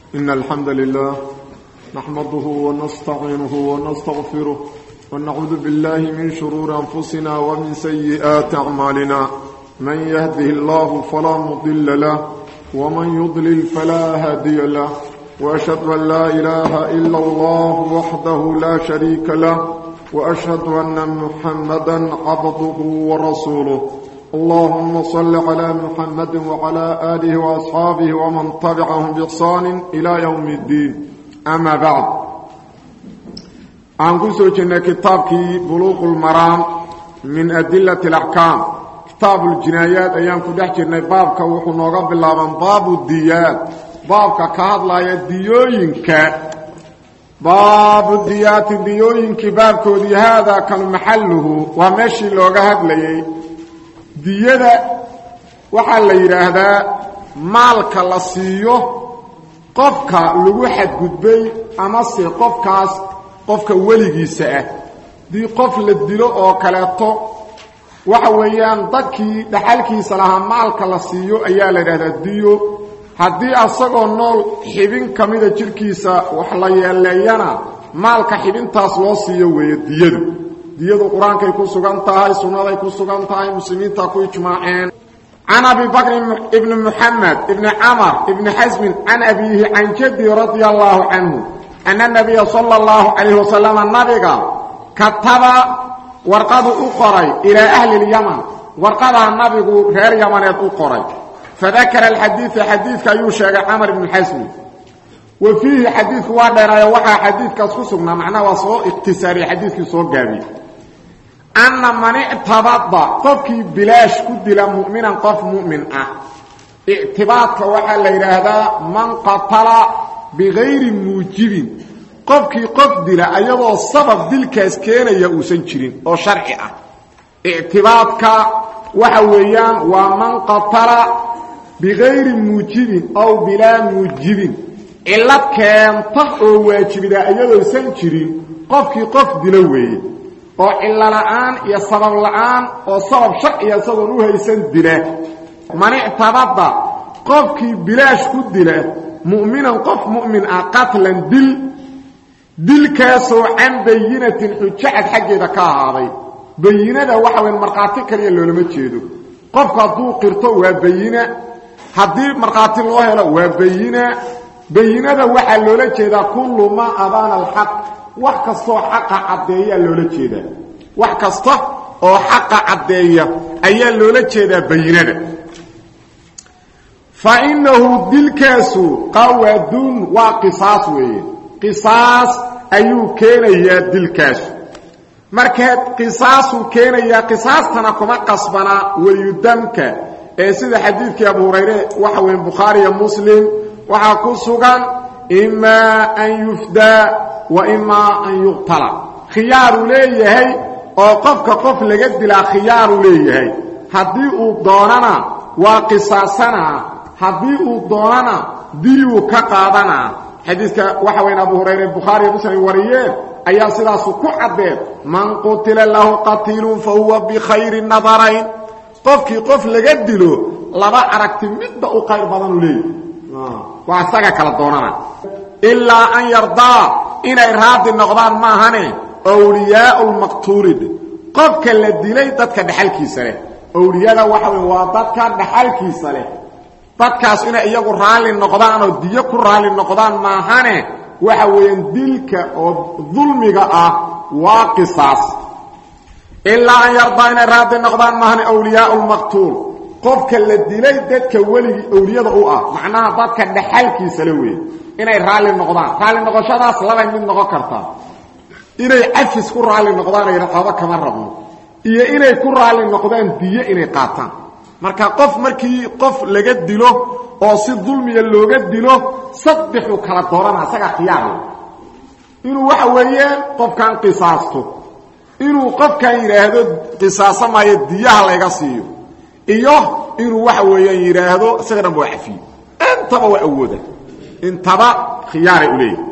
إن الحمد لله نحمده ونستعينه ونستغفره ونعوذ بالله من شرور أنفسنا ومن سيئات أعمالنا من يهده الله فلا مضل له ومن يضلل فلا هادي له وأشهد أن لا إله إلا الله وحده لا شريك له وأشهد أن محمدا عبده ورسوله اللهم صل على محمد وعلى آله وأصحابه ومن تبعهم بإحسان إلى يوم الدين أما بعد عن كسوجنا كتابك بلوغ المرام من أدلة الأحكام كتاب الجنايات أيام كدحجرنا بابك وحنوغا بالله باب الديات بابك كهدلا يديوينك باب الديات ديوينك بابكودي هذا كان محله ومشي لوغا هدليي diyada waxaa la yidhaahdaa maalka la siiyo qofka lagu xadgudbay amase qofkaas qofka weligiisa ah dii qof la dilo oo kaleeto waxa weeyaan dadkii dhaxalkiisa lahaa maalka la siiyo ayaa la yidhahdaa diyo haddii asagoo nool xibin ka mida jirhkiisa wax la yeeleeyana maalka xibintaas loo siiyo weeye diyadu diyadu qur-aankay ku sugan tahay sunnaday ku sugan tahay muslimiinta ku ijmaaceen can abi bakr ibni muxamed ibni camar ibni xasmin can abiihi can jaddi radia allaahu canhu ana nabiya sala allahu calayhi wasalama nabiga kataba warqadu u qoray ilaa ahli lyaman warqadaa nabigu reer yamaneed u qoray fadakara alxadiida xadiidka ayuu sheegay camar ibni xasmin wa fiihi xadiidku waa dheeraayo waxaa xadiidkaas ku sugnaa macnaha waa soo ikhtisaariyey xadiidkii soo gaabiyey anna man ictabada qofkii bilaash ku dila mu'minan qof mu'min ah ictibaadka waxaa la yidhaahdaa man qatala bigayri muujibin qofkii qof dila ayadoo sabab dilkaas keenaya uusan jirin oo sharci ah ictibaadka waxa weeyaan waa man qatala bigayri muujibin aw bilaa muujibin cillad keenta oo waajibida ayadoosan jirin qofkii qof dilo weeye oo cillo la'aan iyo sabab la'aan oo sabab sharciya isagoon u haysan dila man ictabada qofkii bilaash ku dila mu'minan qof mu'min ah qatlan dil dilkaasoo can bayinatin xujacad xaggeeda ka ahaaday bayinada waxa weyn markhaati kaliya loolama jeedo qofku hadduu qirto waa bayina haddii markhaati loo helo waa bayina bayinada waxaa loola jeedaa kullu maa abaana alxaq wax kastoo xaqa caddeeyaa loola jeedaa wax kasta oo xaqa caddeeya ayaa loola jeedaa bayinada fa innahu dilkaasu qawaadun waa qisaas weeye qisaas ayuu keenayaa dilkaasu markaa qisaasuu keenayaa qisaastana kuma qasbanaa weliyudamka ee sida xadiidkii abu hurayre waxa weeye bukhaariya muslim waxaa ku sugan imaa an yufdaa wa imaa an yuqtala khiyaaruu leeyahay oo qofka qof laga dilaa khiyaaruu leeyahay haddii uu doonana waa qisaasanaa haddii uu doonana diluu ka qaadanaa xadiidka waxa weyn abu hurayre bukhaariya muslim wariyeen ayaa sidaasu ku caddeen man qutila lahu qatiilun fa huwa bikhayri nadarayn qofkii qof laga dilo laba aragti midba u qayr badanuu leeyahay waa isaga kala doonana ilaa an yardaa inay raadi noqdaan maahane wliyaau lmaqtuulid qofka la dilay dadka dhaxalkiisa leh owliyada waxa wey waa dadka dhaxalkiisa leh dadkaas inay iyagu raalli noqdaan oo diyo ku raalli noqdaan maahane waxa weeyaan dilka oo dulmiga ah waa qisaas ilaa an yardaa inay raadi noqdaan maahane wliyaau lmaqtuul qofka la dilay dadka weligii owliyada u ah macnaha dadka dhaxalkiisa le wey inay raalli noqdaan raalli noqoshadaas labay mid noqon kartaa inay cafis ku raalli noqdaan ay raqabo kama rabno iyo inay ku raalli noqdaan diyo inay qaataan marka qof markii qof laga dilo oo si dulmiya looga dilo saddexuu kala doorana isagaa khiyaarle inuu waxa weeyaan qofkan qisaasto inuu qofkan yidhaahdo qisaaso maayo diyaha layga siiyo iyo inuu waxa weeyaan yidhaahdo isaga dhan waa cafiyo intaba waa awooda intaba khiyaaray u leeyahy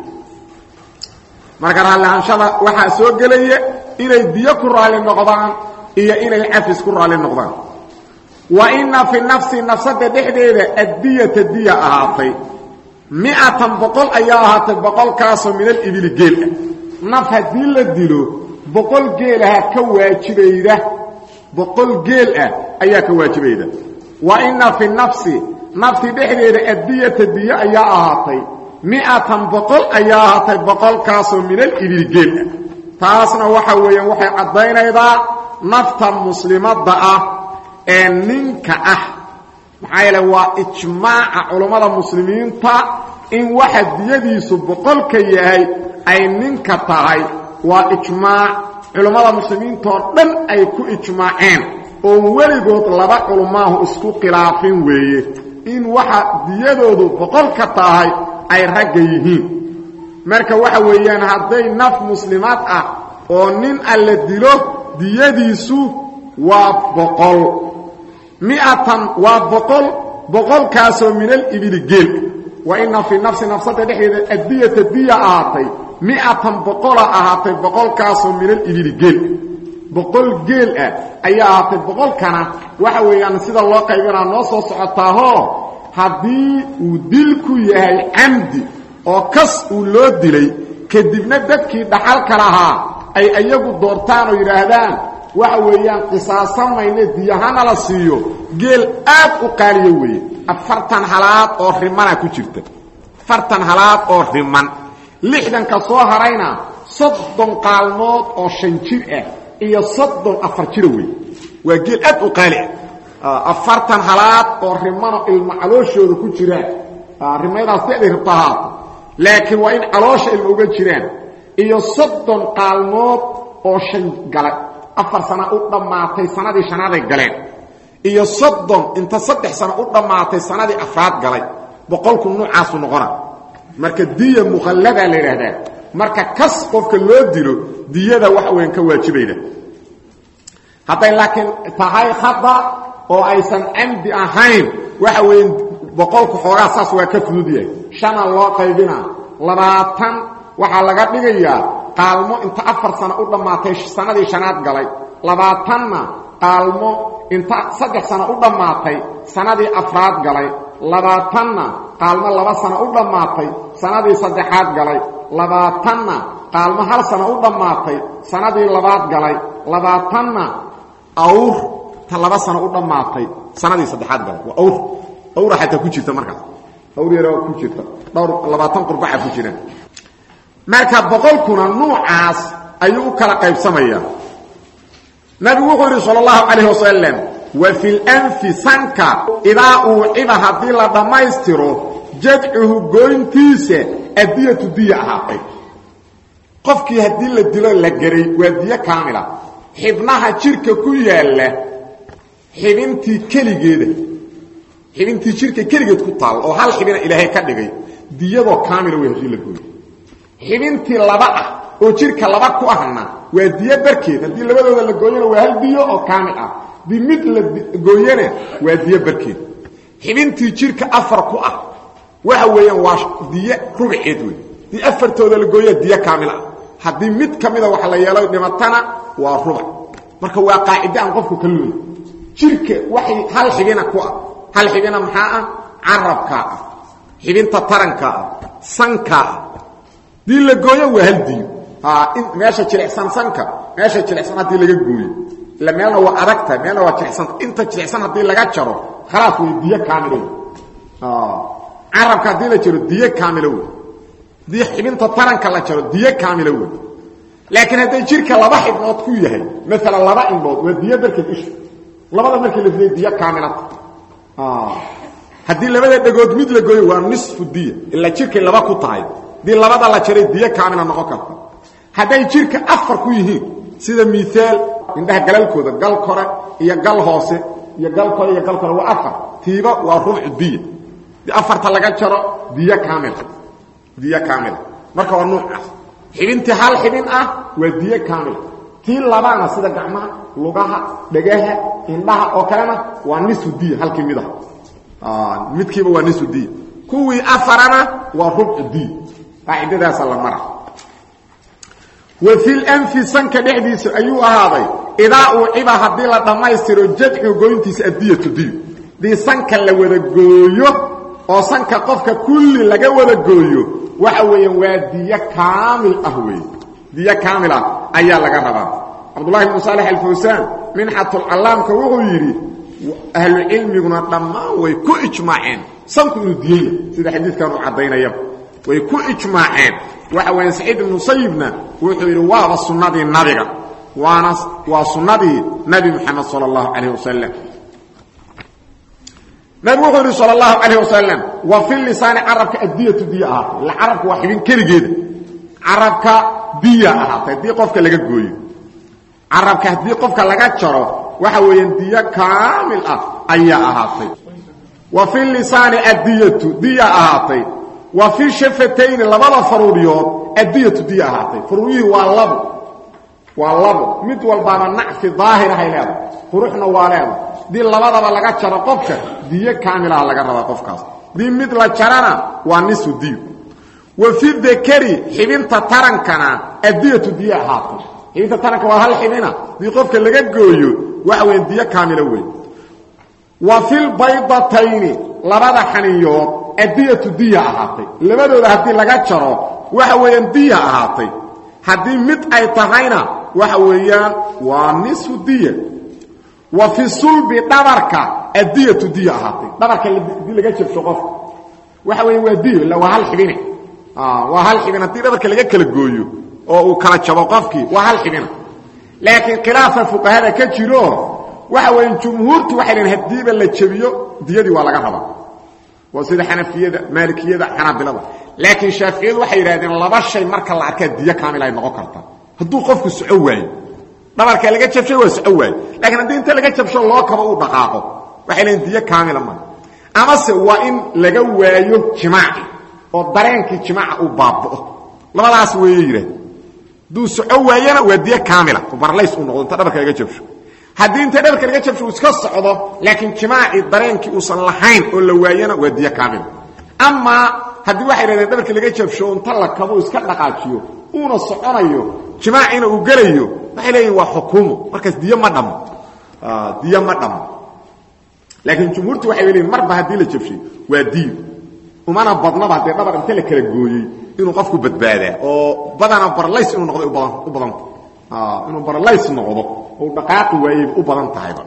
marka raalliaanshada waxaa soo gelaya inay diyo ku raalli noqdaan iyo inay cafis ku raalli noqdaan wa ina fi nafsi nafsada dhexdeeda addiyata diya ahaatay miatan boqol ayaa ahaatay boqolkaasoo min alibili geel ah naf haddii la dilo boqol geelaha ka waajibayda boqol geel ah ayaa ka waajibayda wa inna fi nafsi nafti dhexdeeda addiyata diyo ayaa ahaatay miatan boqol ayaa ahaatay boqolkaasoo min alibili geel ah taasna waxa weeyaan waxay caddaynaydaa nafta muslimadda ah ee ninka ah maxaa yeele waa ijmaaca culammada muslimiinta in waxa diyadiisu boqolka yahay ay ninka tahay waa ijmaac culammada muslimiintoo dhan ay ku ijmaaceen oon weligood laba culummaahu isku khilaafin weeye in waxa diyadoodu boqolka tahay ay ragga yihiin marka waxa weeyaan hadday naf muslimaad ah oo nin alla dilo diyadiisu waa boqol miatan waa boqol boqolkaasoo min alibili geel wa ina fii nafsi nafsada dhexdeeda addiyata diya ahaatay miatan boqola ahaatay boqolkaasoo min alibili geel boqol geel ah ayaa ahaatay boqolkana waxa weeyaan sida loo qaybinaa noo soo socotaahoo haddii uu dilku yahay camdi oo kas uu loo dilay kadibna dadkii dhaxalka lahaa ay iyagu doortaan oo yidhaahdaan waxa weeyaan qisaasamayne diyahana la siiyo geel aad u qaaliyo weeye afartan halaad oo rimana ku jirta afartan halaad oo riman lixdanka soo harayna soddon qaalmood oo shan jir ah iyo soddon afar jira weeye waa geel aad u qaali ah afartan halaad oo rimano ilmo calooshooda ku jiraan rimayadaas siday rabto ahaato laakiin waa in caloosha ilmo uga jiraan iyo soddon qaalmood oo shan gala afar sana u dhammaatay sanadii shanaaday galeen iyo soddon inta saddex sano u dhammaatay sanadii afraad galay boqolku nuucaasu noqona marka diya mukhalladaa la yidhaahdaa marka kas qofka loo dilo diyada wax weyn ka waajibayda hadday laakiin tahay khada oo aysan camdi ahayn waxa weeye boqolku xoogaa saas waa ka fudud yahay shana loo qaybinaa labaatan waxaa laga dhigayaa qaalmo inta afar sano u dhammaatay sanadii shanaad galay labaatanna qaalmo inta saddex sano u dhammaatay sanadii afraad galay labaatanna qaalmo laba sano u dhammaatay sanadii saddexaad galay labaatanna qaalmo hal sano u dhammaatay sanadii labaad galay labaatanna awr ta laba sano u dhammaatay sanadii saddexaad galay waa awr awra xataa ku jirta markaas awr yara ku jirta dhowr labaatan qurbaxa ku jiraan marka boqolkuna nuucaas ayuu u kala qaybsamaya nabigu wuxuu yidhi sal اllahu calayh wasalam wa fi lanfi sanka idaa uuciba haddii la dhammaystiro jadcuhu goyntiisa adiyatu diya ahaatay qofkii haddii la dilo la geray waa diyo kaamila xibnaha jirka ku yaalla xibintii keligeeda xibintii jirka keligeed ku taal oo hal xibina ilaahay ka dhigay diyadoo kaamila wey haddii la gooyo xibintii laba ah oo jirka laba ku ahna waa diyo barkeed haddii labadooda la gooyana waa hal diyo oo kaamil ah dii mid la gooyana waa diyo barkeed xibintii jirka afar ku ah waxa weeyaan waa diyo rubaceed wey dii afartooda la gooya diyo kaamil ah haddii mid ka mida wax la yeelo dhimatana waa rubac marka waa qaacide aan qofku ka looy jirka waxay hal xibina ku ah hal xibina maxaa ah carabkaa ah xibinta taranka ah sankaa ah dii la gooyo waa hal diyo meesha jilicsan sanka meesha jilicsan haddii laga gooyo ila meelna waa adagtahay meelna waa jilicsan inta jilicsan haddii laga jaro khalaas wey diyo kaamilo wey carabka haddii la jaro diyo kaamilo wey haddii xibinta taranka la jaro diyo kaamilo wey laakiin hadday jirka laba xibnood ku yahay maalan laba indhood waa diyo barkeed isha labada markii la fiday diyo kaamilata haddii labada dhegood mid la gooyo waa nisfu diya ilaa jirkay laba ku tahay dii labada la jaray diyo kaamila noqon karta hadday jirka afar ku yihiin sida miaal indhaha galalkooda gal kore iyo gal hoose iyo gal kore iyo gal kore waa afar tiiba waa rubcu diya di afarta laga jaro diyo kaamila diyo kaamila marka waa nuucaas xibintii hal xibin ah waa diyo kaamila tii labaana sida gacmaha lugaha dhegaha indhaha oo kalena waa nisu diya halkii mid ah midkiiba waa nisu diya kuwii afarana waa rubcu diya qaacidadaasa la mara wa fi lanfi sanka dhexdiisa ayuu ahaaday idaa uuciba haddii la dhammaystiro jadcu goyntiisa addiyatu diyo dii sanka la wada gooyo oo sanka qofka kulli laga wada gooyo waxa weeyaan waa diyo kaamil ah wey diyo kaamil ah ayaa laga rabaa cabdullahi bnu saalex alfawsaan minxatulcallaamka wuxuu yidhi ahlucilmiguna dhammaan way ku ijmaaceen sanku inuu diyaya sida xadiidkan uu caddaynayaba way ku ijmaaceen waxa weya saciid ibnu sayibna wuxuu yidhi waaba sunnadii nabiga waana waa sunnadii nabi moxamed sala allahu calayh wasalam nabigu wuxuu yidhi sal اlahu calayh wasalam wa fi lisaani carabka addiyatu diya ahaatay illa carabka waa xibin keligeeda carabka diya ahaatay haddii qofka laga gooyo carabka haddii qofka laga jaro waxa weeyaan diyo kaamil ah ayaa ahaatay wa fi lisaani addiyatu diya ahaatay wa fi shafatayni labada faruuriyood addiyatu diya ahaatay faruuriyihii waa labo waa labo mid walbaaba nacfi daahirahay leedahay quruxna waa leedahay dii labadaba laga jaro qofka diyo kaamilaha laga rabaa qofkaas dii mid la jarana waa nisu diyo wa fi dakari xibinta tarankana addiyatu diyo ahaatay xibinta taranka waa hal xibina dii qofka laga gooyo waxa weya diyo kaamila wey wa filbaydatayni labada xaniyood addiyatu diya ahaatay labadooda haddii laga jaro waxa weeyaan diya ahaatay haddii mid ay tahayna waxa weeyaan waa nisu diya wa fi sulbi dhabarka addiyatu diya ahaatay dhabarka dii laga jabsho qofka waxa weya waa diyo illa waa hal xibine waa hal xibin haddii dhabarka laga kala gooyo oo uu kala jabo qofkii waa hal xibina laakiin khilaafa fuqahada ka jiro waxa weya jumhuurtu waxay lehin hadiiba la jabiyo diyadii waa laga rabaa waa sida xanafiyada maalikiyada xanaabilada laakiin shaaficiyadu waxay yidhahdeen laba shay marka la arkaa diyo kaamil ay noqon karta hadduu qofku soco waayo dhabarka laga jabshay waa soco waayo lakiin haddii inta laga jabsho loo kabo uu dhaqaaqo waxay leeyiin diyo kaamila ma amase waa in laga waayo jimaaci oo dareenkii jimaaca uu baaba'o labadaas weeye yidhahd hadduu soco waayana waa diyo kaamila oo barlays uu noqdo inta dhabarka laga jabsho haddii inta dhabarka laga jabsho uu iska socdo laakiin jimaacii dareenkii uusan lahayn oo la waayana waa diyo kaamila amaa haddii waxay dhahdeen dhabarka laga jabsho inta la kabo iska dhaqaajiyo uuna soconayo jimaaciina uu gelayo waxay leeyihin waa xukuumo markaas diyo ma dhamo diyo ma dhamo laakiin jumhuurtu waxay leeyihin marba haddii la jabshay waa diyo umana badnaba haddee dhabar inta la kala gooyey inuu qofku badbaadaa oo badana barlays inuu noqday u badanta inuu barlays noqdo oo dhaqaaqi waayey u badan tahayba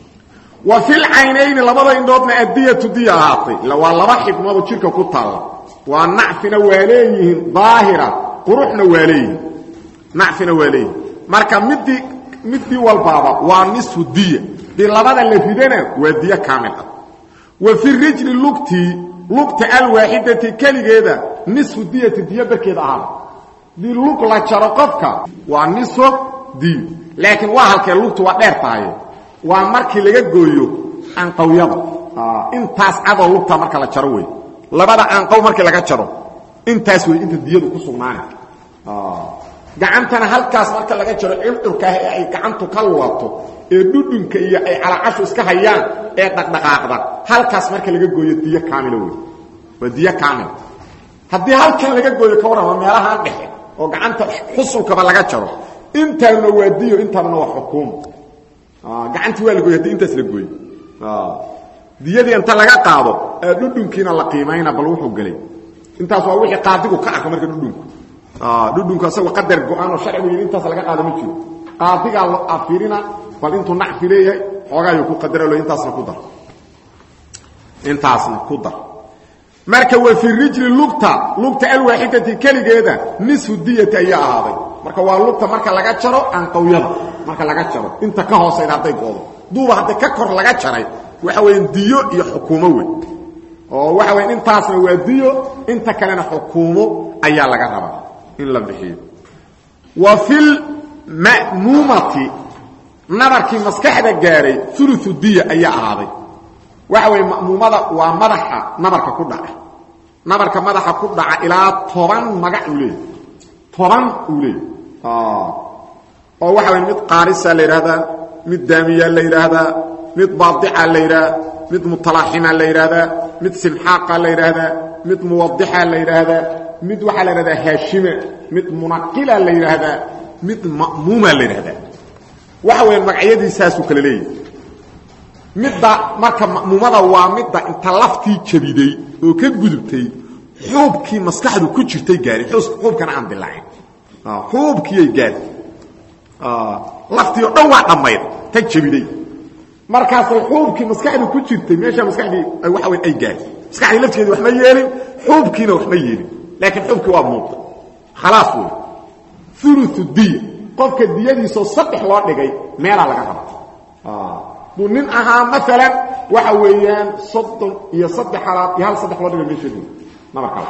wa fil caynayni labada indhoodna addiyatu diya ahaatay illa waa laba xibnoodoo jidhka ku taalla waa nacfina waa leeyihiin daahira quruxna waa leeyihiin nacfina waa leeyihin marka midii midii walbaaba waa nisfu diya dii labada la ridana waa diyo kaamil ah wa fi rijli lugtii lugta alwaaxidati keligeeda nisfu diyati diyo barkeeda ahaada dii lug la jaro qofka waa nisfu diyo laakiin waa halkee lugtu waa dheer tahay waa markii laga gooyo anqawyada intaas cadoo lugta marka la jaro wey labada anqow markii laga jaro intaas wey inta diyadu ku sugnaana gacantana halkaas marka laga jaro circurkaah ee ay gacantu ka luwato ee dhudhunka iyo ay calacashu iska hayaan ee dhaqdhaqaaqda halkaas marka laga gooyo diyo kaamila wey waa diyo kaamila haddii halkan laga gooyo ka warrama meelahaan dhexe oo gacanta xusulkaba laga jaro intaanuna waa diyo intaanuna waa xukuumo gacantii waa la gooy hadii intaas la gooyo diyadii inta laga qaado ee dhudhunkiina la qiimayna bal wuxuu gelay intaas waa wixii qaadigu ka arka marka dhudhunku dhudhunku asagoo qadar go-aan oo sharcigu yidhi intaas laga qaado ma jiro qaadigaa lo afirina bal intuu nacfi leeyahay xoogaayuu ku qadaralo intaasna ku dar intaasna ku dar marka wa fi rijli lugta lugta alwaaxidati keligeeda nisfu diyati ayaa ahaaday marka waa lugta marka laga jaro anqawyada marka laga jaro inta ka hoosayda hadday goodo duuba hadday ka kor laga jaray waxa weeyaan diyo iyo xukuumo wey oo waxa weyan intaasna waa diyo inta kalena xukuumo ayaa laga rabaa in la bixiyo wa fil ma'muumati nabarkii maskaxda gaaray uluثu diya ayaa ahaaday waxa weeye ma'muumada waa madaxa nabarka ku dhaca nabarka madaxa ku dhaca ilaa toban magac uu leeyahy toban uu leeyahy oo waxa weye mid qaarisa la yidhaahdaa mid daamiyaa la yidhaahdaa mid baadica la yidhaha mid mutalaaxima la yidhaahdaa mid simxaaqa la yidhaahdaa mid muwadixa la yidhaahdaa mid waxaa la yidhahdaa haashima mid munaqila la yidhaahdaa mid ma'muuma la yidhahdaa waxa weya magacyadiisaasuu kale leeyahy midda marka ma'muumada waa midda inta laftii jabiday oo ka gudubtay xuubkii maskaxdu ku jirtay gaari xuubkana aan dilaacin xuubkiiyay gaari laftii oo dhan waa dhammayd ta jabiday markaasay xuubkii maskaxdu ku jirtay meesha maskaxdii waxa weyn ay gaari maskaxdii lafteedu wax ma yeelin xuubkiina wax ma yeelin laakiin xuubkii waa muuqda khalaas wey ulu diya qofka diyadiisoo saddex loo dhigay meelaa laga raba buu nin ahaa maalan waxa weeyaan soddon iyo saddex halaad iyo hal saddex loo dhigay meesheedu naba kale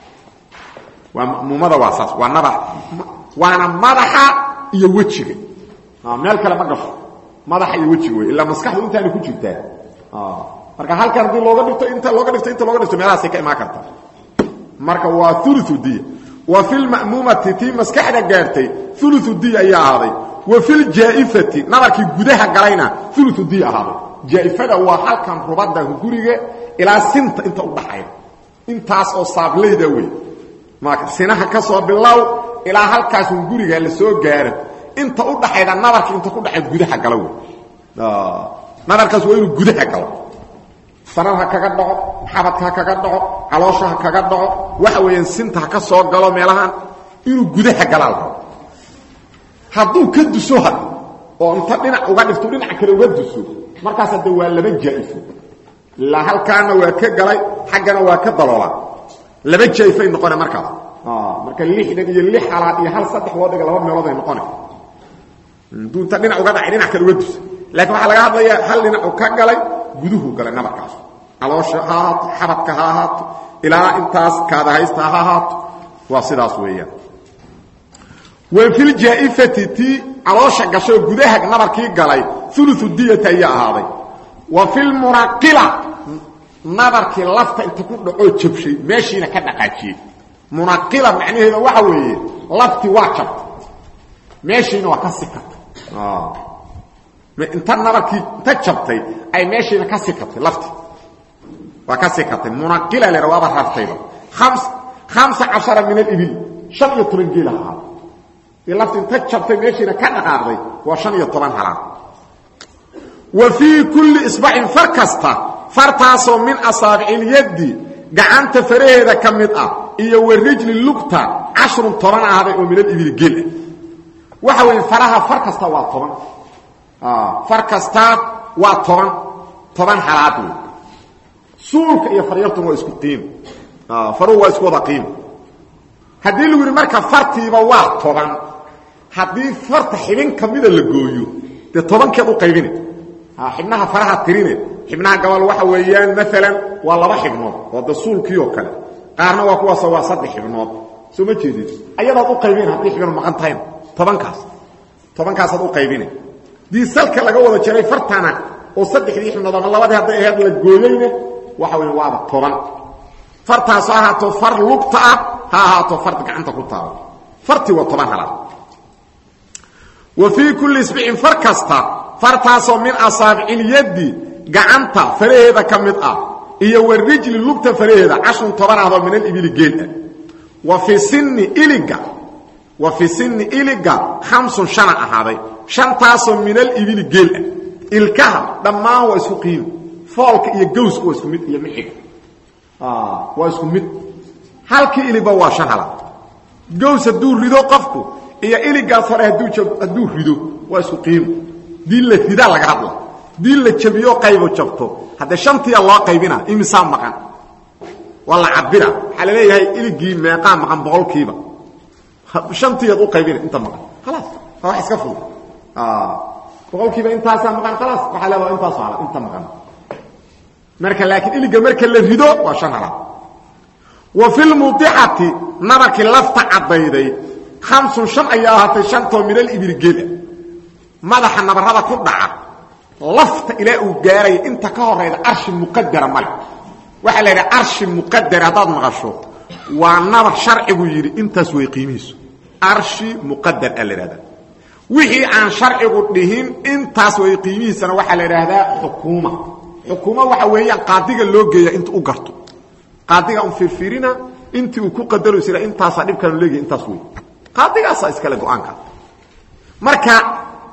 waa ma'muumada waa saas waa naba waana madaxa iyo wejiga meel kale ma gasho madaxa iyo wejiga wey ilaa maskaxdu intaana ku jirtaa marka halkan hadii looga dhigto inta looga dhigto inta looga dhigto meelahaasay ka imaan karta marka waa ulu diya wa fi lma'muumati tii maskaxda gaartay ulu diya ayaa ahaaday wa fi ljaaifati nabarkii gudaha galayna ulu diya ahaaday jaaifada waa halkan rubada guriga ilaa sinta inta udhaxayda intaas oo saablayda wey sinaha ka soo bilow ilaa halkaas guriga la soo gaaro inta udhaxayda nabarki inta ku dhaay gudaha galo wey nabarkaas waa inuu gudaha galo sanad ha kaga dhaco xabadka ha kaga dhaco caloosha ha kaga dhaco waxa weeyaan sinta ha ka soo galo meelahan inuu gudaha galaa la rabo hadduu ka duso had oo inta dhinac uga dhifto dhinac kale uga duso markaas hadde waa laba jaaifo ilaa halkaana waa ka galay xaggana waa ka daloola laba jaaifay noqone markaas marka lixdan iyo lix halaad iyo hal saddex loo dhiga laba meelood ay noqone haduu inta dhinac uga dhacay dhinac kale uga dusa laakiin waxaa laga hadlayaa hal dhinacu ka galay guduhu galay nabarkaas caloosha ha ahaato xabadka ha ahaato ilaa intaas kaada haysta ha ahaato waa sidaas weeyaan wa filjaaifati tii caloosha gashay oo gudaha nabarkii galay ulu diyata ayaa ahaaday wa filmunaqila nabarkii lafta inta ku dhacoo jabshay meeshiina ka dhaqaajiyey munaqila macnaheeda waxa weeye laftii waa jabtay meeshiina waa ka sikatay inta nabarkii inta jabtay ay meeshiina ka sikatay lafti waa ka sikatay munaqila le waaba raftayba hamsa cashara min alibil shan iyo toban geela ahaa lafti inta jabtay meeshiina ka dhaqaaqday waa shan iyo toban halaad wa fii kulli isbacin far kasta fartaasoo min asaabicilyaddi gacanta faraheeda ka mid ah iyo wa rijli lugta cashrun toban ahday oo min alibili geel ah waxa weeye faraha far kasta waa toban far kastaa waa toban toban halaad wey suulka iyo faryartuna waa isku qiim faruhu waa isku wada qiim haddii lagu yidhi marka fartiiba waa toban haddii farta xibin kamida la gooyo dee tobankeed u qaybine xibnaha faraha tirine xibnaha gabal waxa weeyaan maalan waa laba xibnood oo de suulkii oo kale qaarna waa kuwaas waa saddex xibnood soo ma jeedid ayadaad u qaybine haddii xibinu maqan tahayna tobankaas tobankaasaad u qaybine dii salka laga wada jaray fartana oo saddexdii xibnood ama labadii hadday ahayd la gooyeyne waxa weya waaba toban fartaas ha ahaato far lugta ah ha ahaato far gacanta ku taalo fartii waa toban halaad wa fii kulli isbicin far kasta fartaasoo min asaabicilyaddi gacanta faraheeda ka mid ah iyo wa rijli lugta faraheeda cashrun toban ahdoo min alibili geel ah wa fii sinni iliga wa fii sinni iliga khamsun shana ahaaday shantaasoo min alibili geel ah ilkaha dhammaan waa isku qiimi foolka iyo gawska waa isku mid iyo mixiga waa isku mid halkii iliba waa shan halaad gaws hadduu rido qofku iyo iligaas hore hadduu rido waa isku qiimo dii la ridaa laga hadla dii la jabiyo qaybo jabto haddee shantiya loo qaybina imisaa maqan waa la cabira waxaa la leeyahay iligii meeqaa maqan boqolkiiba shantiyaad u qaybina inta maqan khalaas waa wax iska fudud boqolkiiba intaasaa maqan khalaas waxaa leedaa intaas hala inta maqan marka laakiin iliga marka la rido waa shan halaad wa fi lmudicati nabarkii lafta caddayday hamsun shan ayaa ahaatay shantoo min alibili geela madaxa nabarada ku dhaca lafta ilaa uu gaaraya inta ka horayda arshi muqadara male waxaa la yidhaha arshi muqadara haddaad maqasho waa nabar sharcigu yidhi intaas way qiimihiisu arshi muqadar a la idhahdaa wixii aan sharcigu dhihin intaas way qiimihiisana waxaa la idhaahdaa xukuuma xukuuma waxa weeyaan qaadiga loo geeya inta u garto qaadiga un fiirfiirina intii uu ku qadaro isra intaasaa dhibkaanu leeyahay intaas wey qaadigaasaa iskale go-aanka marka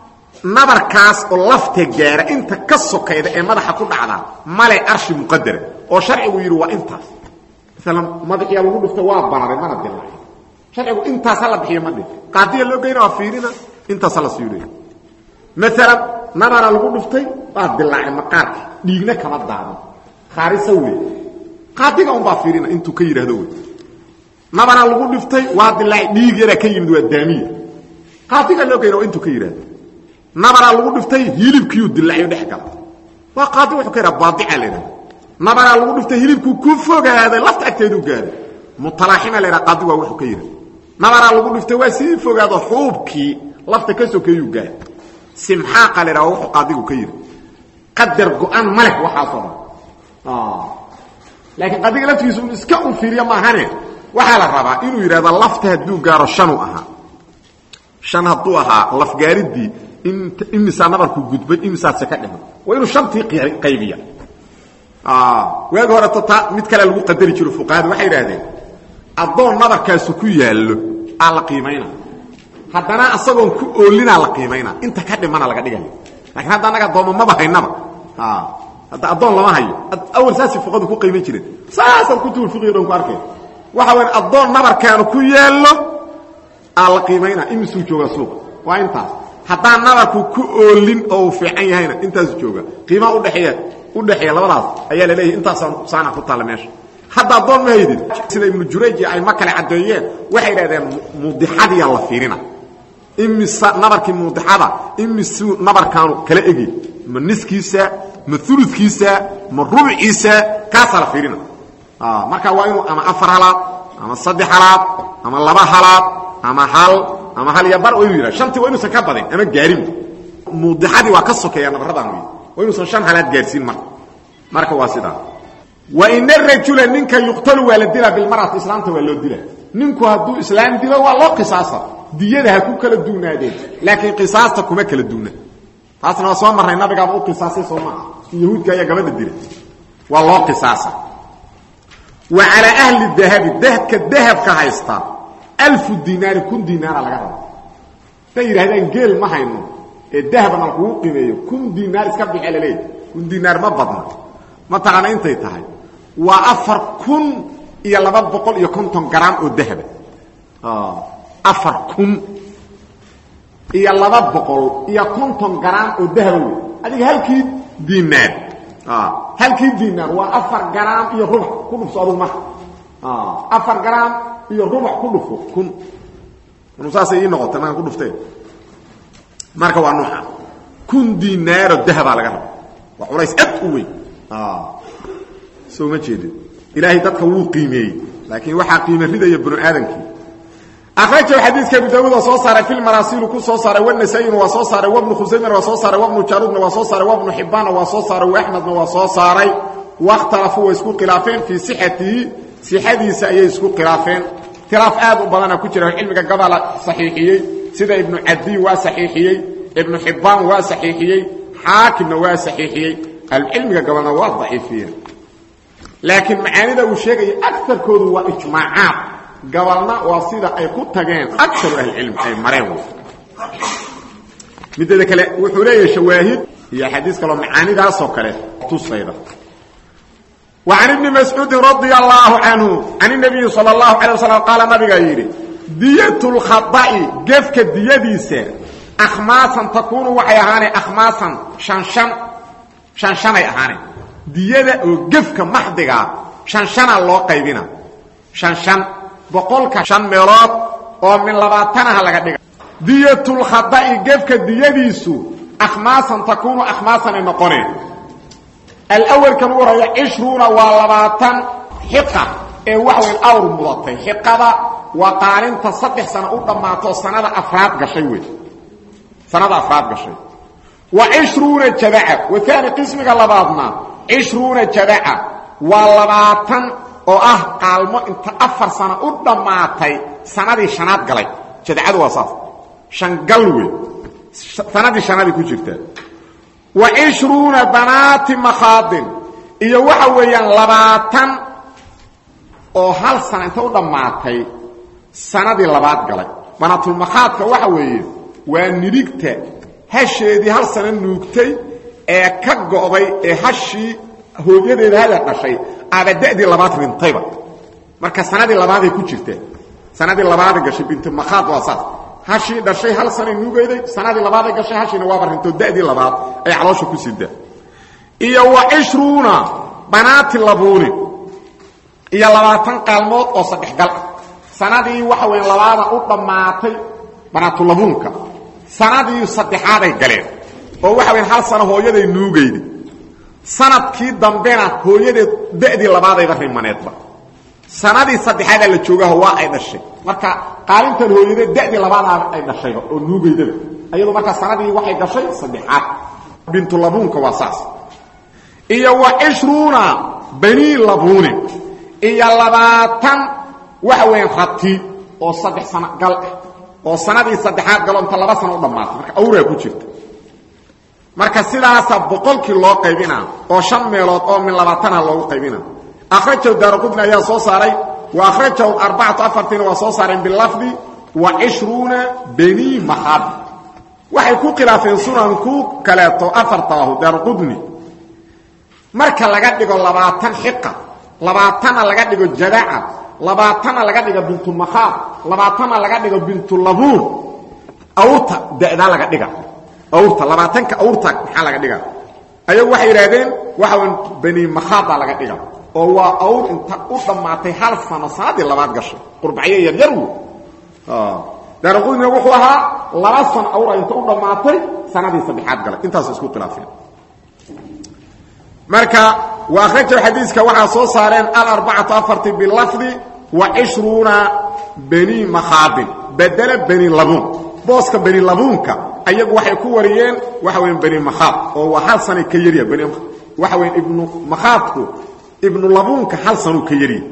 nabarkaas oo lafta gaara inta ka sokayda ee madaxa ku dhacda male arshi muqadara oo sharcigu yidhi waa intaas maalan madaxiyaa lagu dhuftay waa bararay mana dilaacay sharcigu intaas hala bixiyo ma dhin qaadiya loo geyna waa fiirina intaas hala siilay maalan nabara lagu dhuftay waa dilaacay maqaarka dhiigna kama daadan khaarisa wey qaadiga unbaa fiirina intuu ka yidhaahdo wey nabara lagu dhiftay waa dilaacay dhiig yaraa ka yimid waa daamiya qaadiga loo geyna waa intuu ka yidhaahdo nabaraa lagu dhiftay hilibkiiu dilaayo dhex gala waa qaadi wuxuu ka yidhaha baadica la yidhaha nabaraa lagu dhiftay hilibkuu ku fogaaday lafta agteeduu gaaday mutalaaxima la yidhaha qaadi waa wuxuu ka yidhaha nabaraa lagu dhiftay waa sii fogaado xuubkii lafta ka sokeeyuu gaaday simxaaqa la yidhaha waa wuxuu qaadigu ka yidhi qadar go-an ma leh waxaasoo dhan laakiin qaadiga laftigiisa un iska un fiiriyo maahane waxaa la rabaa inuu yidhahdo lafta hadduu gaaro shanuu ahaa shan hadduu ahaa lafgaaridii imisaa nabarku gudbay imisaase ka dhiman waa inuu shantii qaybiya waagi horeto taa mid kale lagu qadari jiro fuqahada waxay idhaahdeen addoon nabarkaasu ku yaallo aa la qiimayna haddana asagoon ku oolinaa la qiimayna inta ka dhimana laga dhigayo lakiin hadda annaga addooma maba haynaba hadda addoon lama hayo awal saasay fuqadu ku qiiman jireen saasaan kutubul fiqiga dhan ku arkay waxa weya addoon nabarkaanu ku yaallo aa la qiimayna imisuu joogaa suuqa waa intaas haddaan nabarku ku oolin oo uu fiican yahayna intaasu jooga qiimaha udheeeya udhexeeya labadaas ayaa la leeyahay intaasaan saana ku taalla meesha hadda addoon ma haydid sida ibnu jurayj ay ma kale caddeeyeen waxay idhahdeen muudixadiyaa la fiirina imisa nabarkii muudixada imisuu nabarkaanu kala egi ma niskiisa ma uludkiisa ma rubciisa kaasaa la fiirina marka waa inuu ama afar halaad ama saddex halaad ama laba halaad ama hal ama hal iyo bar waa inu yidhah shantii waa inuusan ka badin ama gaarin muudixadii waa ka sokeeya nabaradan wey waa inuusan shan halaad gaarsiin marka marka waa sidaa wa ina rajula ninka yuqtalu waa la dilaa bilmarati islaamta waa loo dila ninku hadduu islaam dilo waa loo qisaasa diyada ha ku kala duunaadeen laakiin qisaasta kuma kala duuna taasna waa soo marray nabigaaba u qisaasay soo maaha yahuudka ayaa gabadha dilay waa loo qisaasa wa calaa ahli dahabi dahka dahabka haysta alfu dinaari kun dinaara laga raba haday yidhahdaan geel ma hayno ee dahabna lakugu qimeeyo kun dinaar iska bixe laleeyahy kun dinaar ma badna mataqaana intay tahay waa afar kun iyo laba boqol iyo konton garaam oo dahaba afar kun iyo laba boqol iyo konton garaam oo dahaba wey adiga halkii dinaar halkii dinaar waa afar garaam iyo rubax ku dhufso adugu marka afar garaam iyo rubax ku dhufo kun saasay ii noqotay markaan ku dhuftee marka waa nuuca kun dinaaro dahabaa laga raba waa culays ad u weyn soo ma jeedin ilaahay dadka wuu qiimeeyey laakiin waxaa qiime ridaya banu aadamkii akhrajahu xadiidka abu daawuud waa soo saaray fi lmaraasilu ku soo saaray wanasayina waa soo saaray wabnu khusaymana waa soo saaray wabnu jaruudna waa soo saaray wabnu xibbaanna waa soo saaray waaxmedna waa soo saaray wakhtalafuu way isku khilaafeen fii sixatihi sixadiisa ayay isku khilaafeen khilaaf aad u badana ku jira cilmiga gabala saxiixiyey sida ibnu cadiy waa saxiixiyey ibnu xibbaan waa saxiixiyey xaakimna waa saxiixiyey ahlucilmiga gabalna waa daciifiyeen laakiin macaanida uu sheegaya agarkoodu waa ijmaacaad gabalna waa sida ay ku tageen akaru ahlicilmi ay mareen mideeda kale wuxuu leeyahay shawaahid iyo xadiis kaloo macaanidaasoo kale tusayda وعن ابن مسعوud رضي الله عنه عن النبي صلى الله عليه وسلم قال نabigaa yidhi dyة الkhaطأi gefka diyadiisa akhmaasan takuunu waxay ahaanay akhmaasan hanshan shanshanay ahaanay diyada oo gefka maxdigaa shanshanaa loo qaybina shanshan boqolka shan meelood oo min labaatanaha laga dhiga dyة الkhaطأi gefka diyadiisu akhmaasan takuunu akhmaasanay noqoneen alawalkan u horaya cishruuna waa labaatan xiqa ee wax weyn awr mudatay xiqada waa qaalinta saddex sano u dhammaato sanada afraad gashay wey sanada afraad gashay wa cishruuna jadaca waani qismiga labaadna cishruuna jadaca waa labaatan oo ah qaalmo inta afar sano u dhammaatay sanadii shanaad galay jadacadu waa saas shangal wey sanadii shanaadii ku jirtaa wa cishruuna banaati makhaadin iyo waxa weeyaan labaatan oo hal sana inta u dhammaatay sanadii labaad galay banaatulmakhaadka waxa weeye waa nidhigta hasheedii hal sano nuugtay ee ka go'day ee hashii hooyadeeda hala dhashay aaba da'dii labaad rintayba marka sanadii labaaday ku jirteen sanadii labaaday gashay bintu makhaad waa saas hashii dhashay hal sanay nuugayday sanadii labaaday gashay hashiina waaba rintoo da'dii labaad ay caloosha ku sidaa iyo wa cishruuna banaati labuunin iyo labaatan qaalmood oo saddex gal ah sanadii waxa weya labaada u dhammaatay banaatulabuunka sanadii saddexaaday galeen oo waxa weya hal sano hooyaday nuugayda sanadkii dambena hooyadeed da'dii labaadayba rimaneedba sanadii saddexaadaa la joogaho waa ay dhashay marka qaalintan hooyadeed da'dii labaadaa ay dhashayba oo nuugaydaba ayadu marka sanadii waxay gashay saddexaad bintulabuunka waa saas iyo wa cishruuna banii labuunin iyo labaatan waxa weya rati oo saddex sano gal ah oo sanadii saddexaad galo inta laba sano u dhammaatay marka awraa ku jirta marka sidaasa boqolkii loo qaybina oo shan meelood oo min labaatana loogu qaybina akhrajahu daaraqudni ayaa soo saaray wa akhrajahu arbacatu afartiina waa soo saareen bilafdi wa cishruuna banii mahad waxay ku khilaafeen sunanku kaleeto afartaahu daaraqudni marka laga dhigo labaatan xiqa labaatanna laga dhigo jadaca labaatanna laga dhigo bintumakhaad labaatanna laga dhigo bintulabuun awrta da'daa laga dhiga awrta labaatanka awrta maxaa laga dhiga ayagu waxay yidhaahdeen waxa wan bani makhaadaa laga dhiga oo waa awr inta u dhammaatay hal sano sanadii labaad gashay qurbacyo yaryar wo daaraqudina wuxuu ahaa laba sano awra inta u dhammaatay sanadii saddexaad galay intaas isku khilaafeen marka wa akhrajahu xadiiska waxaa soo saareen alarbacatu afarti bilafdi wa cishruuna bani makhaadin bedela bani labuun booska bani labuunka ayagu waxay ku wariyeen waxa weya bani makhaad oo waa hal sanay ka yarya bani waxa weya ibnu makhaadku ibnu labuunka hal sanuu ka yarya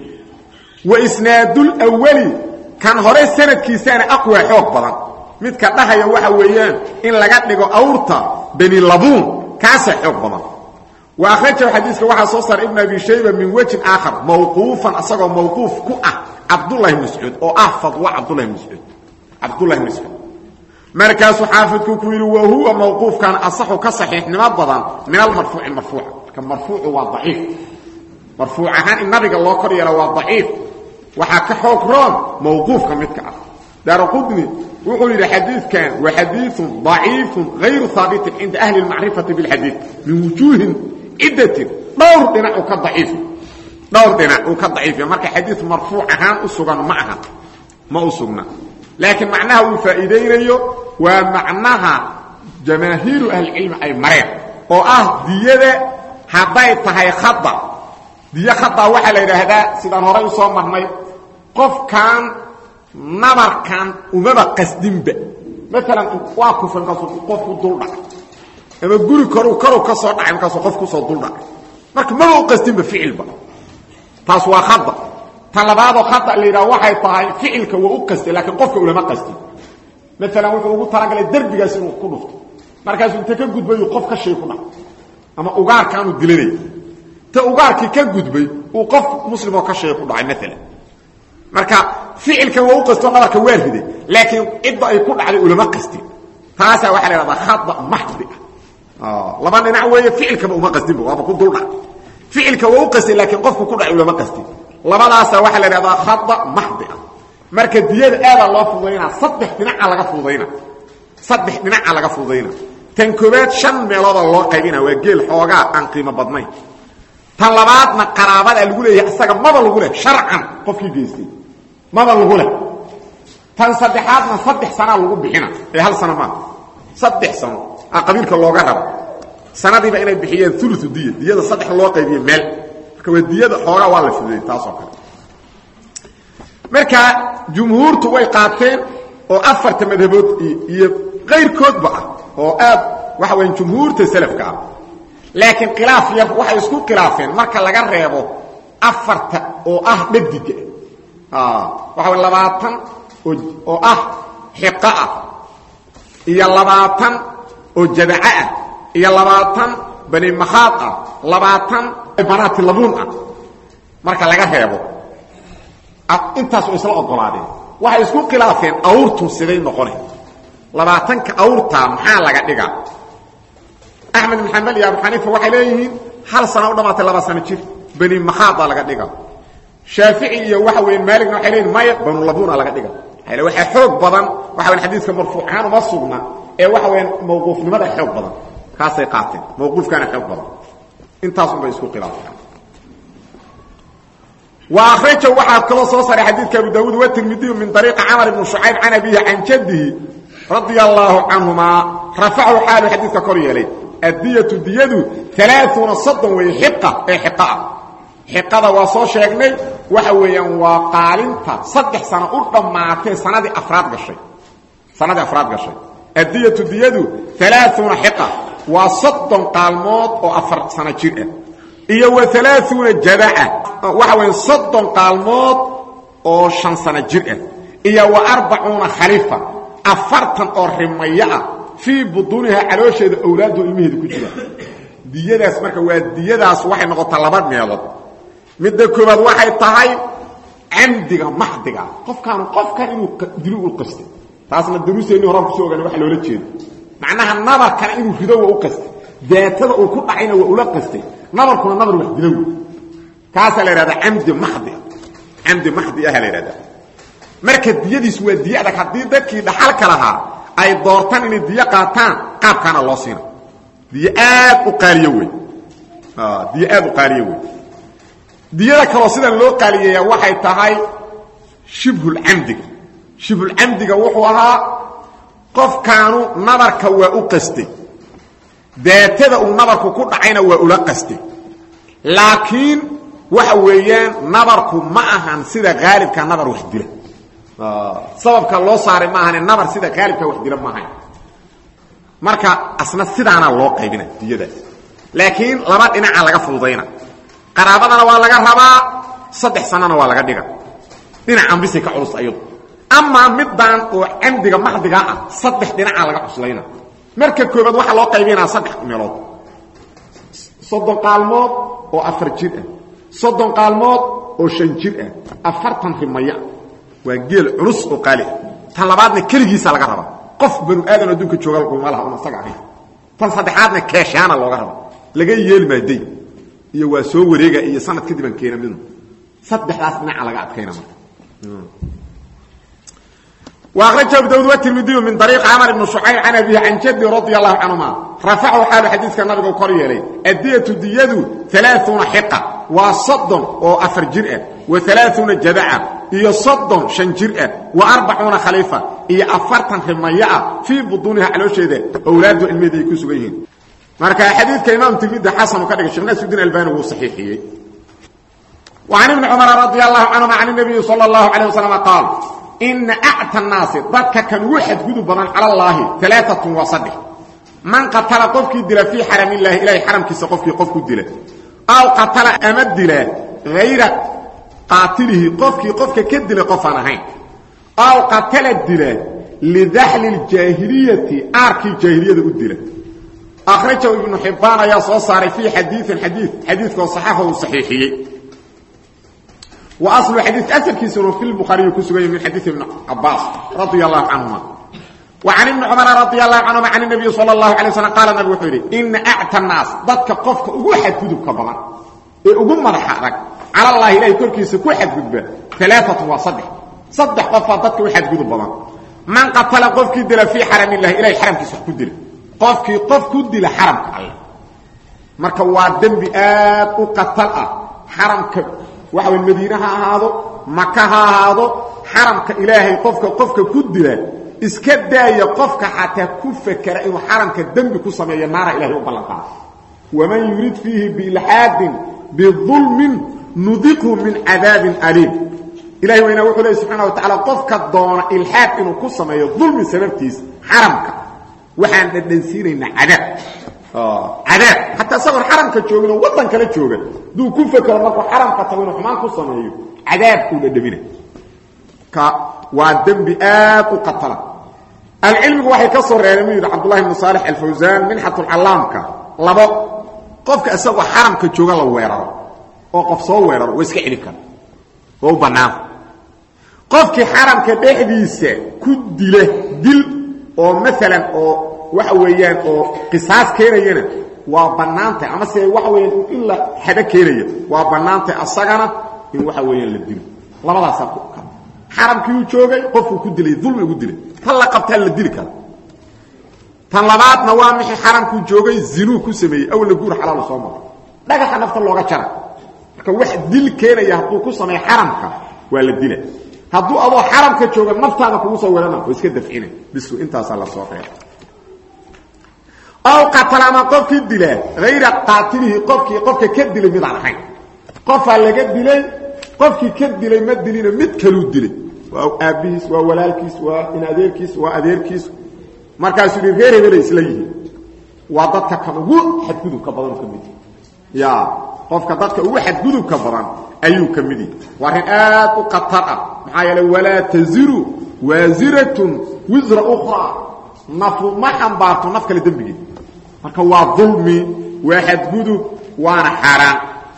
wa isnaadulawali kan hore sanadkiisaana aqwaa xoog badan midka dhahaya waxa weeyaan in laga dhigo awrta bani labuun kaasaa xoog badan wa akhrajahu xadiiska waxaa soo saaray ibn abi shayba min wejin aakhar mawquufan asagoo mawquuf ku ah cabdullahi bn mascuud oo ah fadwa cabdullahi bn mascuud cabdullahi bn mascuud markaasuu xaafidku ku yidhi wa huwa mawquufkan asaxu ka saxiixnimo badan min almarfuuci marfuuca marka marfuucu waa daciif marfuuc ahaan in nabiga loo kor yeelo waa daciif waxaa ka xoog roon mawquufka midka ah daaraqudni wuxuu yidhi xadiidkan wa xadiiثun ضaciifu غayru haabitin cinda ahli اmacrifati biاlxadiid min wujuuhin ciddatin dhowr dhinac uu ka daciif dhowr dhinac uu ka daciifiya marka xadiid marfuuc ahaan u sugan ma aha ma u sugna laakiin macnaha uu faa'iidaynayo waa macnaha jamaahiiru ahlicilmi ay mareen oo ah diyada hadday tahay khada diyo khada waxaa la yidhaahdaa sidaan horay u soo marnay qofkan nabarkan umaba qasdinba maalan waa kufan kaasuu qofku duldhacay ama guri koru karu ka soo dhacay markaasuu qof kusoo duldhacay marka maba u qasdinba ficilba taas waa khada ta labaadoo khada la yidhaha waxay tahay ficilka waa u qastay laakiin qofka ulama qastin maalan wuxuu ugu talagalay derbigaas inuu ku dhufto markaasuu inta ka gudbayu qof ka shay ku dhacay ama ugaarkaanuu dilanaya ta ugaarkii ka gudbay uu qof muslimoo ka shay ku dhacay maalan marka ficilkan waa u qastoo nabarka waa riday laakiin cidda ay ku dhacday ulama qastin taasaa waxaa la yhahdaa khada maxdi ah laba dhinac weeye ficilkaba uma qastinba waaba ku duldhac ficilka waa u qastay laakiin qofku ku dhacay ulama qastin labadaasaa waxaa la yhahdaa khada maxdi ah marka diyada aadaa loo fududaynaa saddex dhinaca laga fududayna saddex dhinaca laga fududayna tan koobaad shan meelooda loo qaybina waa geel xoogaa aan qiimo badnayn tan labaadna qaraabadaa lagu leeyahay isaga maba lagu leh sharcan qofkii geystay maba lagu leh tan saddexaadna saddex sanaa lagu bixina ee hal sano maaha saddex sano a qabiilka looga raba sanadiiba inay bixiyeen ulu diya diyada saddex loo qaybiye meel marka waa diyada xoogaa waa la fududey taasoo kale marka jumhuurtu way qaateen oo afarta madhabood iyo qayrkoodba ah oo aad waxa weya jumhuurta salafka ah laakiin khilaaf yar waxay isku khilaafeen marka laga reebo afarta oo ah dhadiga waxa way labaatan oo ah xiqa ah iyo labaatan oo jadaca ah iyo labaatan bani makhaad ah labaatan banaati labuun ah marka laga reebo intaas oo isla ogolaadeen waxay isku khilaafeen awrtu siday noqona labaatanka awrtaa maxaa laga dhigaa axmed ibn xambal iyo abu xaniifa waxay leeyihiin hal sana u dhamaatay laba sano jir bani makhaadaa laga dhiga shaafici iyo waxa weya maaligna waxay leeyihin maya banu labuna laga dhiga l waxaa xoog badan waxa weya xadiiska marfuucahaan uma sugna ee waxa weya mawquufnimada xoog badan kaasay qaateen mawquufkaana xoog badan intaasunbay isku khilaafeen وأkرaجه waxaa kaloo soo saaray xadيiثka abu dawud وتirmidiyu min طريiqi cmر بن شhucayb can abihi can jadihi radي الlaه canهuma raفachu xaalu xadiidka kor yeelay addiyatu diyadu alaaثuuna soddon weeye xiqa ee xiqa ah xiqada waa soo sheegnay waxa weeyaan waa qaalinta saddex sano u dhammaatee sanadii afraad gashay sanadii afraad gashay addiyatu diyadu alaaثuuna xiqa waa soddon qaalmood oo afar sano jir ah iyo wa alaaثuuna jadaca waxa weya soddon qaalmood oo shan sano jir ah iyo wa arbacuuna khalifa afartan oo rimayo ah fii buduunihaa caloosheeda owlaadu ilmaheeda ku jira diyadaas marka waa diyadaas waxay noqotaa laba meelood midda koobaad waxay tahay camdiga maxdiga qofkaanu qofkan inuu dilo u qastay taasna daruuseennii horaan kusoo ogaana waxa loola jeedo macnaha nabarkana inuu rido waa u qastay daatada uu ku dhacayna waa ula qastay nabarkuna nabar wax dilo wey kaasaa la ihahdaa camdi maxdi camdi maxdi aha la ihahdaa marka diyadiis waa diy adag haddii dadkii dhaxalka lahaa ay doortaan inay diyo qaataan qaabkaana loo siina diyo aad u qaaliyo wey diyo aad u qaaliyo wey diyada kaloo sidan loo qaaliyeeyaa waxay tahay shibhulcamdiga shibhulcamdiga wuxuu ahaa qofkaanu nabarka waa u qastay daatada uu nabarku ku dhacayna waa ula qastay laakiin waxa weeyaan nabarku ma ahan sida haalibka nabar wax dila sababka loo saaray maahane nabar sida haalibka wax dila maahayn marka asna sidaana loo qaybina diyadaas laakiin laba dhinaca laga fududayna qaraabadana waa laga rabaa saddex sanana waa laga dhiga dhinacan bisay ka culus ayadu amaa midaan oo camdiga maxdigaa ah saddex dhinaca laga cuslayna marka koobaad waxaa loo qaybinaa saddex meelood soddon qaalmood oo afar jir ah soddon qaalmood oo shan jir ah afartan rimaya waa geel culus oo qaali ah tan labaadna keligiisa laga raba qof banu aadan adduunka jooga uma laha un asaga ahayn tan saddexaadna keeshaana looga raba laga yeeli maaday iyo waa soo wareega iyo sanad kadibaan keena midna saddexdaas dhinaca laga adkayna marka وأkرج أبو dاود والترمدي من طريق cمر بن شعyر عن أبيه عن جدي رضي الله عنهما رفعu xaalu xadيiثka nabiga kor yeelay الdyة dyadu ثaلاثuنa حقة waa soddon oo afar jir ah وaثaلاثuنa jadca iyo soddon شhan jir ah وaarبacuuna khaliifa iyo afartan rimayo ah فيi buduuniha caloosheeda owlaadu cilmeeda ay ku sugan yihiin marka xadiidka imaam tirmidi xasanu ka dhigay shekh nasudin albani wuu saxiixiyey وعن بن cمر رضي الله عنهما عن النبي صلى الله عليه وسلم قال ina acta naasi dadka kan ugu xadgudub badan cala allaahi alaaatun waa saddex man qatala qofkii dila fii xaram illaahi ilahay xaramkiisa qofkii qofku dila aw qatala ama dila hayra qaatilihi qofkii qofka ka dilay qofaan ahayn aw qatala dila lidaxli ljaahiliyati aarkii jaahiliyada u dila akhrajahu ibnu xibbaan ayaa soo saaray fii xadiiin xadii xadiidkoo saxaxa uu saxiixiyey وأصل حديث أسلkiisuna في البخاري ku sugan من حديث ابن عباس رضي الله عنهما وعن ابن عمر رضي الله عنهما عن النبي صلى الله عليه وسلم قال النبي وxuu yidhi إن أعتى الناas dadka qofka ugu xadgudubka badan ee ugu madaxa adag calى الlahi ilahay korkiisa ku xadgudba ثaلaaثة waa saddex saddex qofaa dadka u xadgudub badan man qatala qofkii dila fii xaram الlahi ilahay xaramkiisa wax ku dila qofkii qof ku dila xaramka alle marka waa dembi aad u qatal ah xaramka waxa way madiine ha ahaado maka ha ahaado xaramka ilaahay qofka qofka ku dila iska daaya qofka xataa ku fakera inuu xaramka dembi ku sameeyo naara ilahay u ballanqaado waman yurid fiihi biilxaadin bidulmin nudiqhu min cadaabin aliim ilahay waynaa wuxuu leey subxana wa tacala qofka doona ilxaad inuu ku sameeyo dulmi sababtiisa xaramka waxaan dhadhansiinaynaa cadaab cadaab hataa isagoon xaramka joogin oo waddan kala jooga duu ku fekero markuu xaramka tago inuu xumaan ku sameeyo cadaabkuu dhadhamina ka waa dembi aad u qatala alcilmigu waxay ka soo reereen muu yidhi cabdullahi bnu saalix alfawsaan minxatulcallaamka labo qofka isagoo xaramka jooga la weeraro oo qof soo weeraro waa iska celin kara waa u bannaan qofkii xaramka dhexdiisa ku dila dil oo maalan oo waxa weeyaan oo qisaas keenayana waa bannaantay amase waxa weeyaan in la xado keenaya waa bannaantay asagana in waxa weeyaan la dilo labadaasaa ku kala xaramkii uu joogay qofkuu ku dilay dulmi ugu dilay tan la qabtaa la dili kara tan labaadna waa mixii xaramkuu joogay zinuu ku sameeyey awla guur xalaalu soo maro dhagaxa nafta looga jara marka wax dil keenaya hadduu ku sameeyo xaramka waa la dila hadduu adoo xaramka jooga naftaada kugu soo weerana oo iska dafcina bisu intaasaa la soo reeba aw qatala ama qofkii dilaa hayra qaatilihi qofkii qofka ka dilay midaan ahayn qofaa laga dilay qofkii ka dilay ma dilino mid kaluu dilay waa aabbihiis waa walaalkiis waa in adeerkiis waa adeerkiis markaasuu hi reer hebelay isla yihiin waa dadka kan ugu xadgudubka badan ka mid ya qofka dadka ugu xadgudubka badan ayuu ka mid yahi waa arrin aad u khatar ah maxaa yeele walaa taziru waasiratun wisra ukhraa nafu ma xambaarto naf kale dembigeed marka waa dulmi waa xadgudub waana xaaraan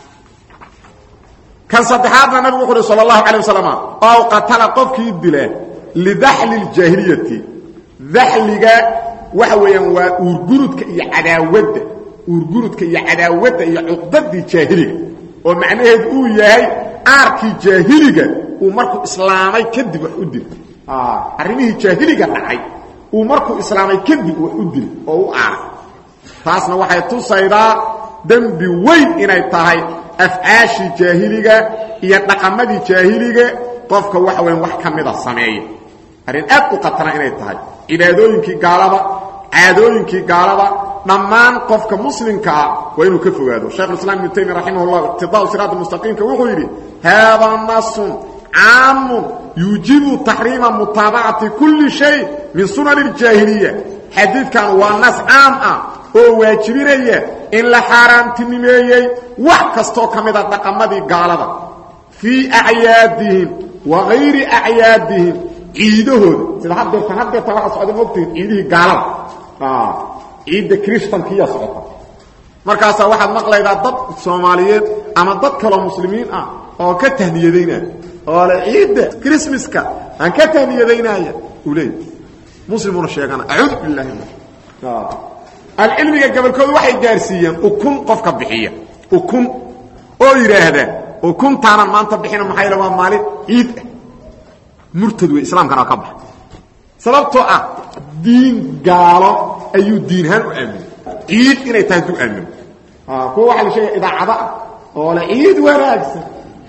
kan saddexaadna nabigu wuxu uhi sal allahu calay wasalam ow qatala qofkii dila lidaxli ljaahiliyati daxliga waxa weeyaan waa uurgurudka iyo cadaawadda uurgurudka iyo cadaawadda iyo cuqdadii jaahiliga oo macnaheedu uu yahay aarkii jaahiliga uu markuu islaamay kadib wax u dil arrimihii jaahiliga dhacay uu markuu islaamay kadib wax u dil oo u aaray taasna waxay tusaydaa dembi weyn inay tahay afcaashii jaahiliga iyo dhaqamadii jaahiliga qofka waxa weyan wax ka mida sameeya arrin aad u khatara inay tahay cibaadooyinkii gaalada caadooyinkii gaalada dhammaan qofka muslimkaa waa inuu ka fogaado shaykhulislaam ibnu taymiya raximah llah iqtidaau siraat mustaqiimka wuxuu yidhi haadaa nasun caamun yuujibu taxriima mutaabacati kulli shay min sunan اljaahiliya xadiidkan waa nas caam ah oo waajibinaya in la xaaraamtinimeeyey wax kastoo ka mida dhaqamadii gaalada fii acyaadihim wa hayri acyaadihim ciidahooda sida hadeertan hadeertan waxaa socda mogtihin ciidihii gaalada ciidda kristankiiya socota markaasaa waxaad maqlaydaa dad soomaaliyeed ama dad kaloo muslimiin ah oo ka tahniyadaynaya oo le ciidda krismaska aan ka tahniyadaynaya uu leey muslimuna sheegana acuudu billahi min alcilmiga gabolkooda waxay gaarsiiyeen ukun qofka bixiya ukun oo yidhaahda ukuntaanan maanta bixina maxaa yale waa maalin ciid ah murtad wey islaamkana waa ka baxa sababtoo ah diin gaalo ayuu diinahaan u aaminay ciid inay tahay hadduu aamino kuwa waxaa la sheegaya idaacado ah oo le ciid wanaagsan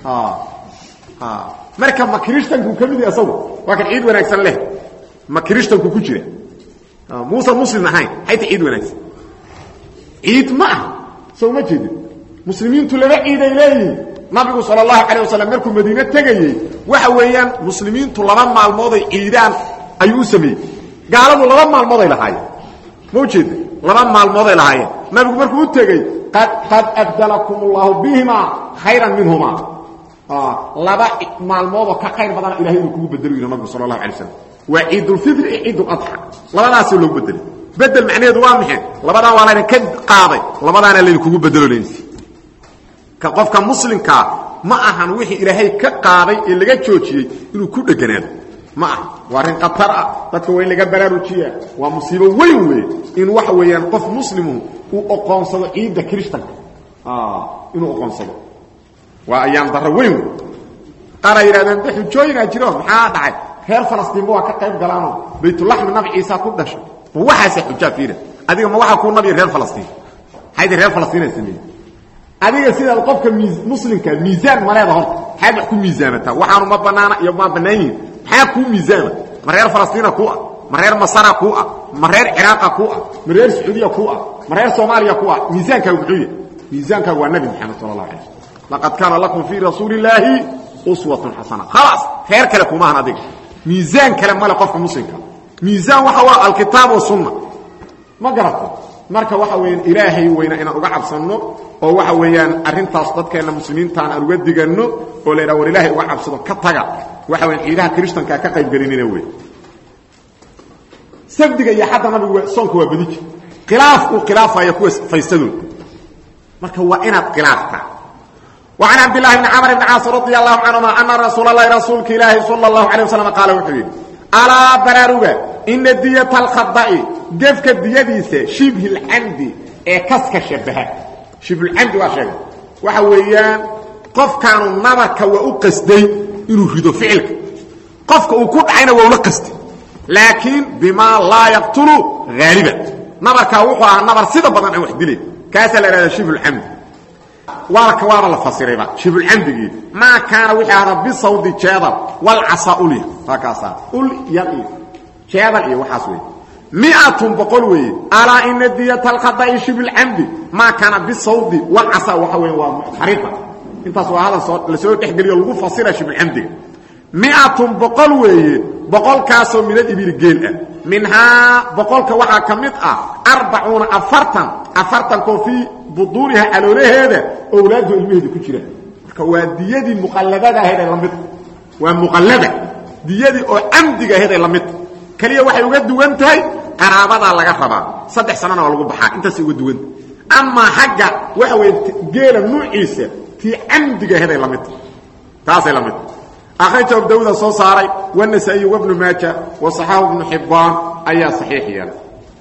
marka ma krishtanku ka mid yahay asagu waa kan ciid wanaagsan leh ma krishtanku ku jira muusan muslim ahayn xayta ciid wanaagsan ciid ma aha soo ma jeedin muslimiintu laba ciiday leeyihiin nabigu sal اlahu alيه waslm markuu madiine tegayey waxa weeyaan muslimiintu laba maalmooday ciidaan ayuu u sameeyey gaaladu laba maalmooday lahaayeen ma ujeeda laba maalmooday lahaayeen nabigu markuu u tegey qad abdalakum اllahu bihima khayra minhuma laba maalmoodoo ka khayr badana ilahay inuu kugu bedelo yidhi nabigu sal اlahu alay slam waa ciidulfitri iyo ciid uladxa labadaasoo loogu bedelay bedel macnaheedu waa maxay labadaan waa laydin ka qaaday labadaana laydinkugu bedelolaynsi ka qofka muslimkaa ma ahan wixii ilaahay ka qaaday ee laga joojiyey inuu ku dheganaado ma aha waa arrin khatar ah dadka waa in laga baraarujiyaa waa musiibo weyn weeye in waxa weeyaan qof muslimu uu oqoonsado ciidda krishtanka inuu oqoonsado waa ayaan darro weyn wey qaara yidhahdeen de xujooyinaa jiro maxaa dhacay reer falastiinba waa ka qayb galaanoo baytulaxmi nabi ciisa ku dhashay ma waxaase xujaa fiira adiga ma waxaa kuu nabiya reer falastiin maxaydi reer falastiina sameeyey adiga sidaad qofka muslimka miisaan maleeda horta maxaad wax ku miisaamataa waxaanu ma banaana iyo ma bannaan yihin maxaa kuu miisaama ma reer falastiina kuu ah ma reer masara kuu ah ma reer ciraaqa kuu ah ma reer sacuudiya kuu ah ma reer soomaaliya kuu ah miisaankaagu muxuu yahay miisaankaagu waa nabi maxamed sala allah alay slm laqad kaana lakum fii rasuuli illaahi uswatun xasana khalaas reer kale kumahan adiga miisaan kale male qofka muslimka miisaan waxa waa alkitaab wasunna ma garato marka waxa weeyaan ilaahay weyna inaan uga cabsanno oo waxa weeyaan arrintaas dadkeenna muslimiintaan aan uga diganno oo la yidhaha war ilaahay uga cabsado ka taga waxa weyan ciidaha krishtankaa ka qayb gelinina wey sabdiga iyo xadda nabigu soonka waa badi jir khilaafkuu khilaafaya kuwa faysadooda marka waa inaad khilaaftaa وعن عبد الله بن عمر بن عاص رضي الله عنهما أن رسول الله رسولك إلهي صلى الله عليه وسلم قال وحيد ألا براروغا ina diyata alkhada'i gefka diyadiisa shibhi lcamdi ee kaska shabaha shibhulcamdi waa sheegay waxa weeyaan qofkaanu nabarka waa u qasday inuu rido ficilka qofka uu ku dhacayna waa ula qastay laakiin bimaa laa yaqtulu haaliban nabarkaa wuxuu ahaa nabar sida badan aan wax dilayn kaasaa la ihahda shibhulcamdi waaka waaba la fasirayba shibhulcamdigii maa kaana wixii ahda bisawdi jeedal walcasa ulya waa kaasaa ul yal iyo jeedal iyo waxaas wey miatun boqol weeye alaa ina diyata alkhada'i shibhulcamdi maa kaana bisawdi walcasa waxa weeye waa muxtariqa intaas waa hadal soo la soo dhexgeliyo lagu fasira shibhulcamdiga miatun boqol weeye boqolkaasoo minad ibili geel ah minhaa boqolka waxaa ka mid ah arbacuuna afartan afartankoo fii buduuniha caloolaheeda owlaadu ilmaheeda ku jiraan marka waa diyadii muqalladada ahayd ee lamid waa muqallada diyadii oo camdiga ahayd ee lamid keliya waxay uga duwan tahay qaraabadaa laga rabaa saddex sanana waa lagu baxaa intaasay uga duwanta amaa xagga waxa weeye geela nuuciisa tii camdiga ahayd ay lamid taasay lamid akhraja abu dawuda soo saaray wanasaa-iy wabnu maaja wa saxaahu bnu xibbaan ayaa saxiix yeelay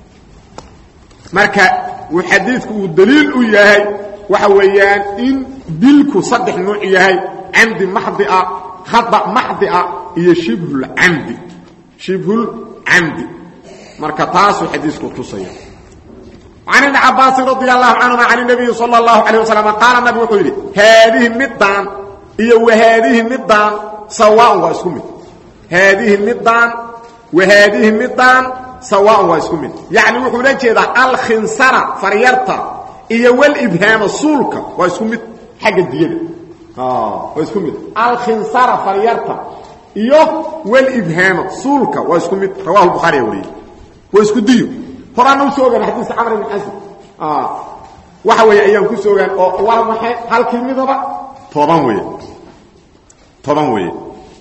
marka uu xadiidku uu daliil u yahay waxa weeyaan in dilku saddex nuuc yahay camdi maxdi ah khada maxdi ah iyo shibhulcamdi shibhulcamdi marka taasuu xadiisku tusaya can ibni cabaasin radi allahu canhuma can nabiyi sala allahu calayh wasalam qaala nabig wuxuu yidhi haadihi middaan iyo wahaadihi middaan sawaaun waa isku mid haadihi middaan wahaadihi middaan sawaaun waa isku mid yacni wuxuu la jeedaa alkhinsara faryarta iyo walibhaama suulka waa isku mid xagga diyada waa isku mid alkhinsara faryarta iyo walibhaama suulka waa isku mid rawahu bukhaariya wariyey waa isku diyo horaana usoo ogaan xadiiska camr ibn xasan waxa weeye ayaan ku soo ogaan oo waa maxay halkii midaba toban weeye toban weeye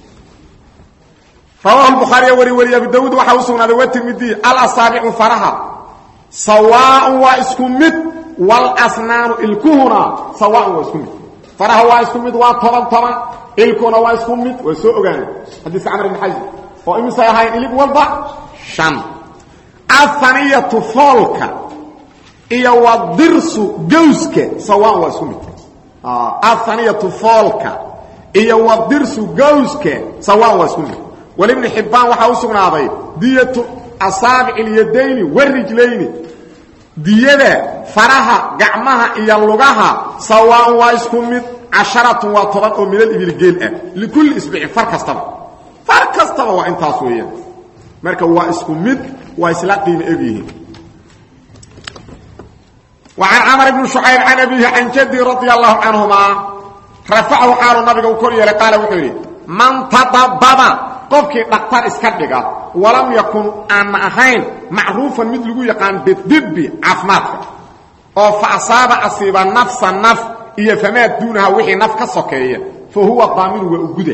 rawahu bukhaariya wari wariye abu dawuud waxaa u sugnaaday watirmidiy alasaabicu faraha sawaaun waa isku mid walasnaanu ilkuhuna sawaaun waa isku mid faraha waa isku mid waa toban toban ilkuhuna waa isku mid waa soo ogaana xadiiska camr ibn xasan oo imisay ahayn ilig walba shan ahaniyatu foolka iyo wadirsu gawska sawaan waa isku mid ahaniyatu foolka iyo wadirsu gawska sawaan waa isku mid walibni xibbaan waxaa u sugnaaday diyatu asaabic ilyadayni warijlayni diyada faraha gacmaha iyo lugaha sawaan waa isku mid casharatun waa toban oo minal ibilgeel ah likulli isbicin far kastaba far kastaba waa intaas weeyaan marka waa isku mid waa isla qiimo egyihiin وعن cمر بن شعyب عن أبيه عن جدي رضي الله عنهما رفعhu xaalu nabiga u kor yeelay qaal wuxuu yidhi man tadababa qofkii dhaktar iska dhiga walam yakun aan ahayn macruufan mid lagu yaqaan bidibi caafimaadka oo fa asaaba asiiba nafsa naf iyo famaa duunaha wixii naf ka sokeeya fa huwa daaminu waa uguda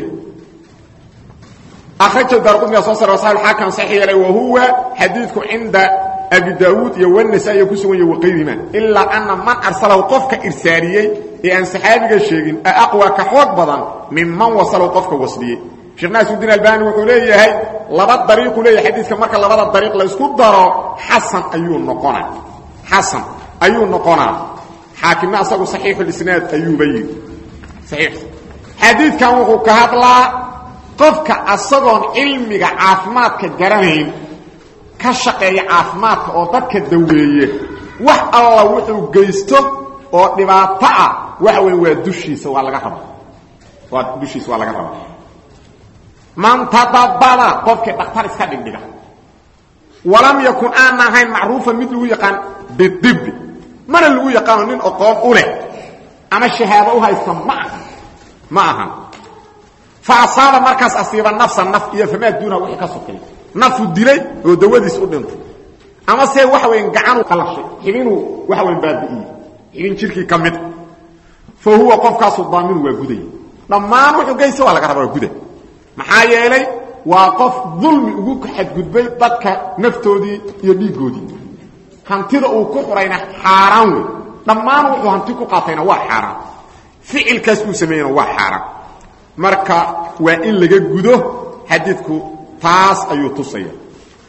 akhraja daarqudniga soo sar wasaxib xaakim saxiix yeelay wa huwa xadiidku cinda abi daawuud iyo wanasa-iya ku sugan yahy waqayrihima ilaa ana man arsalahu qofka irsaariyey ee aan saxaabiga sheegin a aqwa ka xoog badan minman wasalahu qofka wasliyey sheekh naasirudiin albani wuxuu leeyahay laba dariiquu leeyahay xadiidka marka labada dariiq laysku daro xasan ayuu noqonaa xasan ayuu noqonaa xaakimna asagu saxiixulisnaad ayuuba yidhi saxiix xadiidkan wuxuu ka hadlaa qofka asagoon cilmiga caafimaadka garanayn ka shaqeeya caafimaadka oo dadka daweeye wax alla wuxuu geysto oo dhibaato ah waxa weeye waa dushiisa waa laga raba waa dushiisa waa laga raba man tadabada qofkii dhaktar iska dhigdhiga walam yakun aan ahayn macruufan mid lagu yaqaan bidibi mana lagu yaqaano nin oqoon u leh ama shahaado u haysta ma aha ma ahan fa asaaba markaas asiiba nafsa naf iyo famaa duunaha wixii ka sokeey nafu dilay oo dawadiis u dhintay ama se waxa weyn gacanu qalashay xibinuu waxa weyn baabi'iyey xibin jirkii ka mid fa huwa qofkaasu daaminu waa guday dhammaan wuxuu geysta waa laga rabaa waa guda maxaa yeelay waa qof dulmi ugu xadgudbay dadka naftoodii iyo dhiiggoodii hantida uu ku xurayna xaaraan wey dhammaan wuxuu hanti ku qaatayna waa xaaraan ficilkaas uu sameeyena waa xaaraan marka waa in laga gudo xadiidku taas ayuu tusaya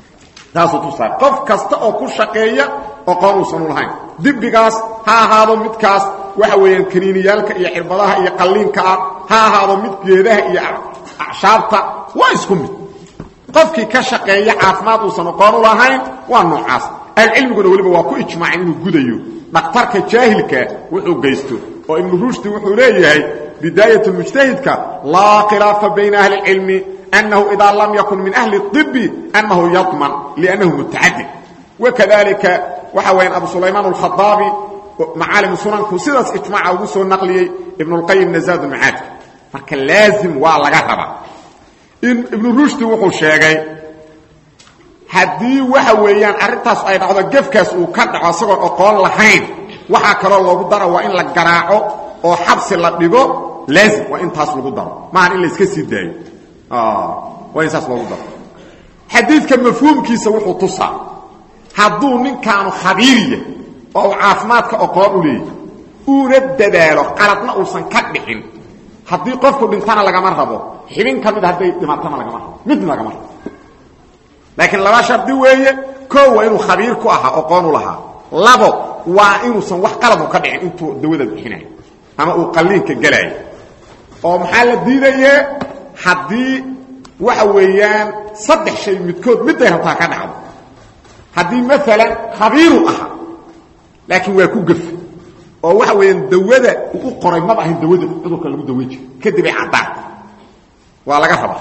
taasuu tusaay qof kasta oo ku shaqeeya oqoon uusan u lahayn dibbigaas ha ahaado midkaas waxa weeyaan kaniiniyaalka iyo cirbadaha iyo qalliinka ah ha ahaado mid geedaha iyo acshaabta waa isku mid qofkii ka shaqeeya caafimaad uusan oqoon u lahayn waa noocaas ahlucilmiguna weliba waa ku ijmaaceen inuu gudayo dhakhtarka jaahilka wuxuu geysto oo ibnu rushdi wuxuu leeyahay bidaayat mujtahidka laa khilaafa bayna ahli اlcilmi annahu idaa lam yakun min ahli اطibi annahu yaضman liannahu mutacadid wakadalika waxa wayaan abu sulaymaan alkhadaabi macaalim sunanku sidaas ijmaaca ugu soo naqliyey ibn اlqayimna zaad macaadka marka laazim waa laga rabaa ibnu rushdi wuxuu sheegay haddii waxa weeyaan arrintaas ay dhacdo gefkaas uu ka dhaco isagoon oqoon lahayn waxaa kaloo loogu dara waa in la garaaco oo xabsi la dhigo laazim waa in taas lagu daro maahan in la iska sii daayo waa in saas loogu daro xadiidka mafhuumkiisa wuxuu tusaa hadduu ninkaanu khabiiriya oo uu caafimaadka oqoon u leeyahy uuna dadaalo qaladna uusan ka dhicin haddii qofku dhintana lagama rabo xibin ka mid hadday dhimatana lagama rabo midna lagama rabo laakiin laba shardi weeye koo waa inuu khabiir ku ahaa oqoon u lahaa labo waa inuusan wax qaladu ka dhicin intuu dawada bixinayo ama uu qalliinka gelaayo oo maxaa la diidaye haddii waxa weeyaan saddex shay midkood midday rabtaa ka dhacdo haddii maalan khabiiru ahaa laakiin waa ku gef oo waxa weeyaan dawada uu u qoray maba ahayn dawada cudurka lagu daweyn jiro kadibay caddaan waa laga rabaa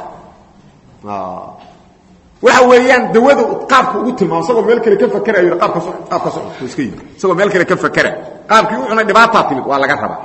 waxa weeyaan dawada qaabka ugu tilmaamo isagoo meel kale ka fakerayo yidhi qaabka so qaabka so iska yimi isagoo meel kale ka fakera qaabkii u cunay dhibaataa timid waa laga rabaa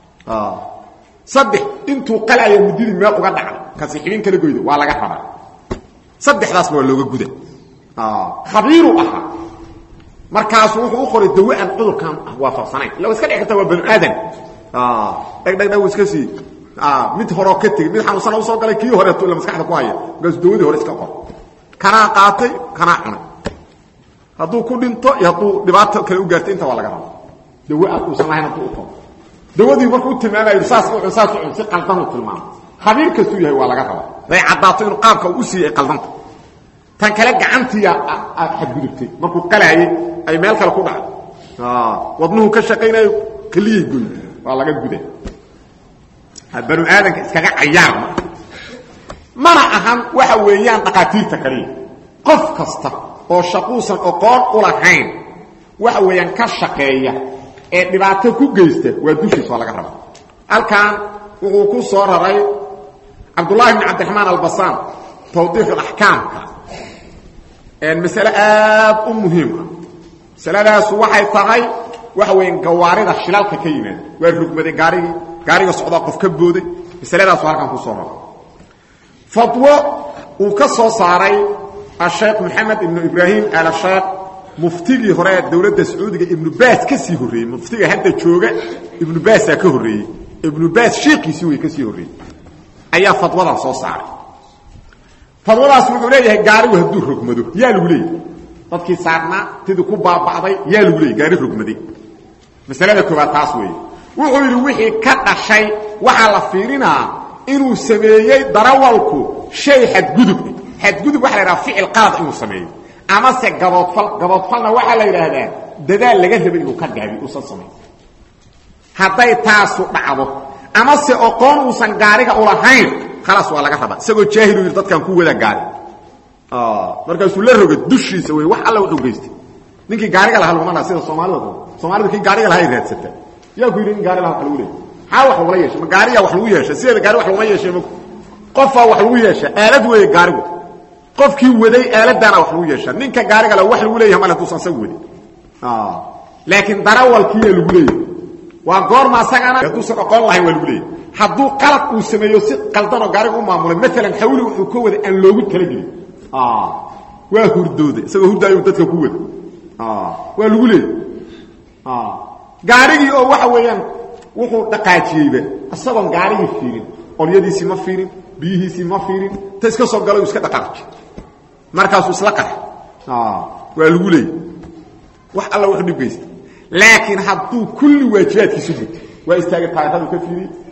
saddex intuu qalaya muddidii meel uga dhacda kasi xibin kala goydo waa laga rabaa saddexdaasna waa looga guda khabiiru ahaa markaasu wuxuu u qoray dawe aan cudurkan waafaqsanayn illa wa iska dhici karta waa banu aadan dhegdhegdheg iska sii mid horeo ka tegey mid xanuunsana usoo galay kii horeeto illa maskaxda ku haya markaasuu dawadii hore iska qor kanaa qaatay kanaa cunay hadduu ku dhinto iyo hadduu dhibaato kale u gaartay inta waa laga raba dawe aan uusan lahayn hadduu u qoro dawadii markuu u tilmaamayo saas u cun saas u cun si qaldanuu tilmaamo khabiir kastuu yahay waa laga rabaa day caddaato inuu qaabka u siiyay qaldanta tan kale gacantiya aad xadgudubtay markuu qalaayey ay meel kale ku dhacdo wadnuhu ka shaqaynayo keliyay goy waa laga guda banu aadanka iskaga cayaar ma mana ahan waxa weeyaan dhaqaatiirta kaliya qof kasta oo shaquusan oqoon u lahayn waxa weeyaan ka shaqeeya ee dhibaato ku geysta waa dushiis waa laga rabaa halkan wuxuu ku soo raray cabdullahi bn cabdiraxmaan albasaan tawdiixu axkaamka masale aad u muhiim ah masaladaasu waxay tahay waxa weya gawaarida shilalka ka yimaada waa rugmaday gaarigii gaariga socdaa qof ka booday masaladaasu halkan ku soo raray fadwo uu ka soo saaray asheekh maxamed ibnu ibraahim alasheekh muftigii hore ee dowladda sacuudiga ibnu baas ka sii horreeyey muftiga hadda jooga ibnu baasaa ka horreeyey ibnu baas sheekiisii way ka sii horreeyey ayaa fadwadan soo saaray fadwadaas wuxuu leeyahay gaarigu hadduu rogmado yaa lagu leeyahy dadkii saarnaa tidii ku baaba'day yaa lagu leeyahy gaari rogmaday masalada koobaad taas weeye wuxuu yidhi wixii ka dhashay waxaa la fiirinaa inuu sameeyey darawalku shay xadgudub xadgudub waxa la yidhaha ficil qalad inuu sameeyo amase gaboodfal gaboodfalna waxaa la yidhaahdaa dadaal laga rabay inuu ka gaabi uusan samayn hadday taasu dhacdo amase oqoon uusan gaariga ulahayn khalaas waa laga rabaa isagoo jaahilu yidhi dadkaan ku wada gaari markaasuu la roga dushiisa wey wax alla wuxuu geystay ninkii gaariga lahaa laguma dhaa sida soomaalida soomaalida kii gaariga lahaa ay raadsata yaa ku yidhi in gaari laha wax lagu leeyay maxaa wax lagula yeeshay ma gaariyaa wax lagu yeeshay sideeda gaari wax laguma yeeshay ma qofaa wax lagu yeeshaa aalad weeye gaarigu qofkii waday aaladaana wax lagu yeeshaa ninka gaariga la wax lagu leeyahay male haduusan sag wadin laakiin darawalkiiya lagu leeyahay waa goorma asagana hadduusan oqon lahayn waa lagu leeyahy hadduu qalad uu sameeyo si qaldanoo gaariga u maamulay maalan xawli wuxuu ka wada aan loogu talagelin waa hurdooday isagoo hurdaayo dadka ku wada waa lagu leeyahy gaarigii oo waxa weeyaan wuxuu dhaqaajiyeyba isagoon gaarigii fiirin qolyadiisii ma fiirin biyihiisii ma fiirin ta iska soo galo iska dhaqaaji markaasuu isla qax waa lagu leeyahy wax alla wuxuu dhib geysta laakiin hadduu kulli waajibaadkiisu guto waa istaagay taayiradu ka fiiriyey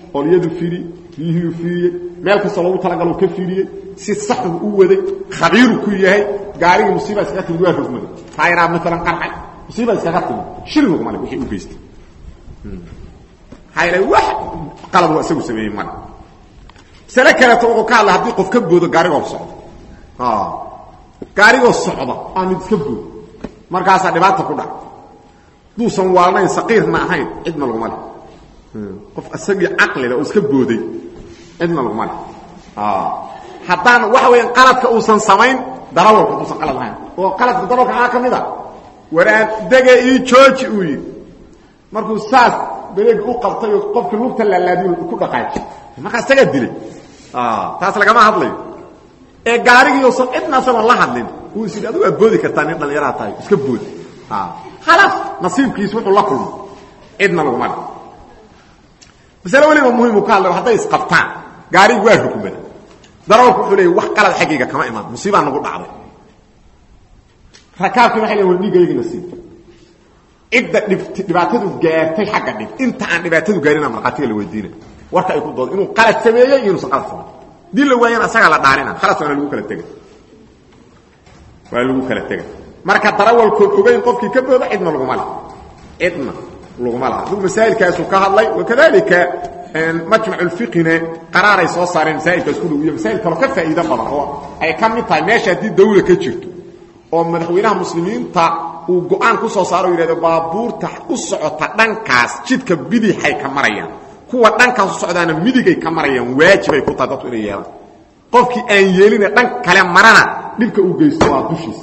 olyadu fiiri biyihii fiiriyey meel kastoo loogu talagalo ka fiiriyey si saxu u waday khabiiru ku yahay gaarigii musiiba iskaga timid waa rogmaday taayaraa maalan qarxay musiiba iskaga timid shil rogmale wixii u geystay maxaa wax qalab waa isagu sameeyey male masale kaleeto wuxuu ka hadla haddii qof ka boodo gaarigoo socdo gaarigoo socda aa mid iska boodo markaasaa dhibaata ku dhac duusan waalnayn saqiirna ahayn cidna laguma leh qof isagii caqlile oo iska booday cidna laguma leh haddaan waxa weya qaladka uusan samayn darawalka uusan qalad ahayn oo qaladka darawalka maxaa ka mid a waraan dege ii jooji uu yidhi markuu saas beleeg u qabtay oo qofkii lugta laalaadiy ku dhaqaaji markaa isagaa dilay taas lagama hadlayo ee gaarigii uusan cidna asagoon la hadlin uu is yidhi adigu waa boodi kartaa nin dhallinyaraha tahay iska boodi khalaas nasiibkiis wuxuu la kulmo cidna laguma le masale weliba muhimu ka hadlay hadday isqabtaan gaarigi waa rukmada darawalku wuxuu leeyay wax qalad xaggayga kama imaan musiibaa nagu dhacday rakaabkii waxay leeyihin war dhiigaygina sii cidda dhibaatadu gaartay xagga dhib inta aan dhibaatadu gaarina markhaatiga la weydiina warka ay ku dooda inuu qalad sameeyey iyo inuusan qalad samayn dii la waayana asagaa la dhaarina khalas waana lagu kala tega waa lagu kala tega marka darawalkood ogeyn qofkii ka booda cidna laguma le cidna laguma laha adigu masaa'ilkaasuu ka hadlay wakadalika majmac ulfiqine qaraaray soo saareen masaa'ilkaas ku dhow iyo masaa'il kaloo ka faa'iido badan oo ay ka mid tahay meesha haddii dawla ka jirto oo madaxweynaha muslimiinta uu go-aan ku soo saaro o yidhahdo baabuurta u socota dhankaas jidka bidixay ka marayaan kuwa dhankaas u socdaana midigay ka marayaan waajibay ku tahay dadku inay yeelaan qofkii aan yeeline dhan kale marana dhibka uu geysto waa dushiisa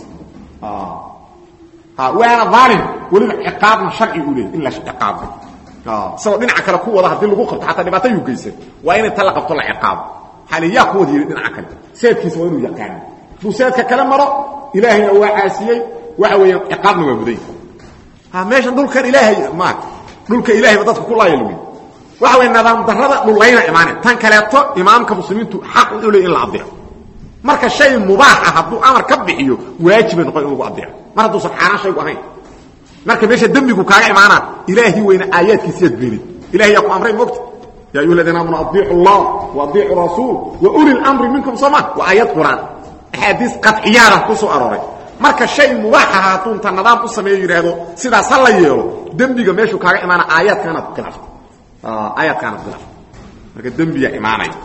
waana aalim weliba ciqaabna sharci u leey in la ciqaabo isagoo dhinaca kale ku wada haddii lagu qabto xataa dhibaato yuu geysan waa in inta la qabto la ciqaabo xali yaa ku wada yidhi dhinaca kale seedkiisa waa inuu yaqaano hadduu seedka kale maro ilaahayna waa caasiyey waxa weeyaan ciqaabna waa muday meeshan dhulkan ilaahay ma dhulka ilahayba dadka ku laaya lugi waxa weya nidaam darrada dhulayna imaaneen tan kaleeto imaamka muslimiintu xaq u leey in la adeeco marka shay mubaaxa hadduu amar ka bixiyo waajibay noqon in lagu adeeco mar hadduusan xaaraan shaygu ahayn marka meesha dembigu kaaga imaanaa ilaahi weyna aayaadkiisiyaad beenid ilahay yaa ku amray mogta ya ayuha aladiina aamanu adiicu allah wa adiicu rasuul wa uli lamri minkum sooma waa aayad qur-aan axaadiis qadciyaada ku soo arooray marka shay mubaaxa hadduu inta nidaam u sameeyo yidhaahdo sidaas ha la yeelo dembiga meeshuu kaaga imaana aayaadkaanaad khilaafta aayaadkaanaad khilaafta marka dembiya imaanaya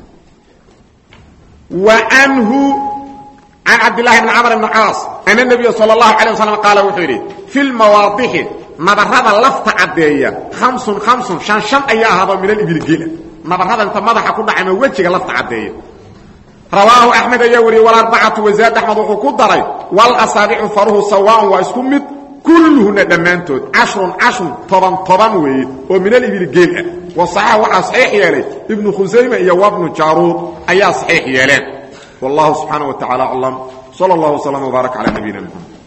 وعنه عن عبد الله بن عمر بن عاص أن النبي صلى الله عليه وسلم قال وحيري في المواضح نبرهذا لفت عدية خمس خمس شان شان أيها هذا من الإبل قيلة نبرهذا انت مضح كل عام وجهك لفت عدية رواه أحمد يوري والأربعة وزاد أحمد وقدري والأصابع فره سواء واسكمت كلهن دمانتود عشر عشر طبعا طبعا وي ومن الإبل قيلة وصحيح وحا صحيح يالي ابن خزيمة يا وابن جارود أيا صحيح يالي والله سبحانه وتعالى أعلم صلى الله وسلم وبارك على نبينا محمد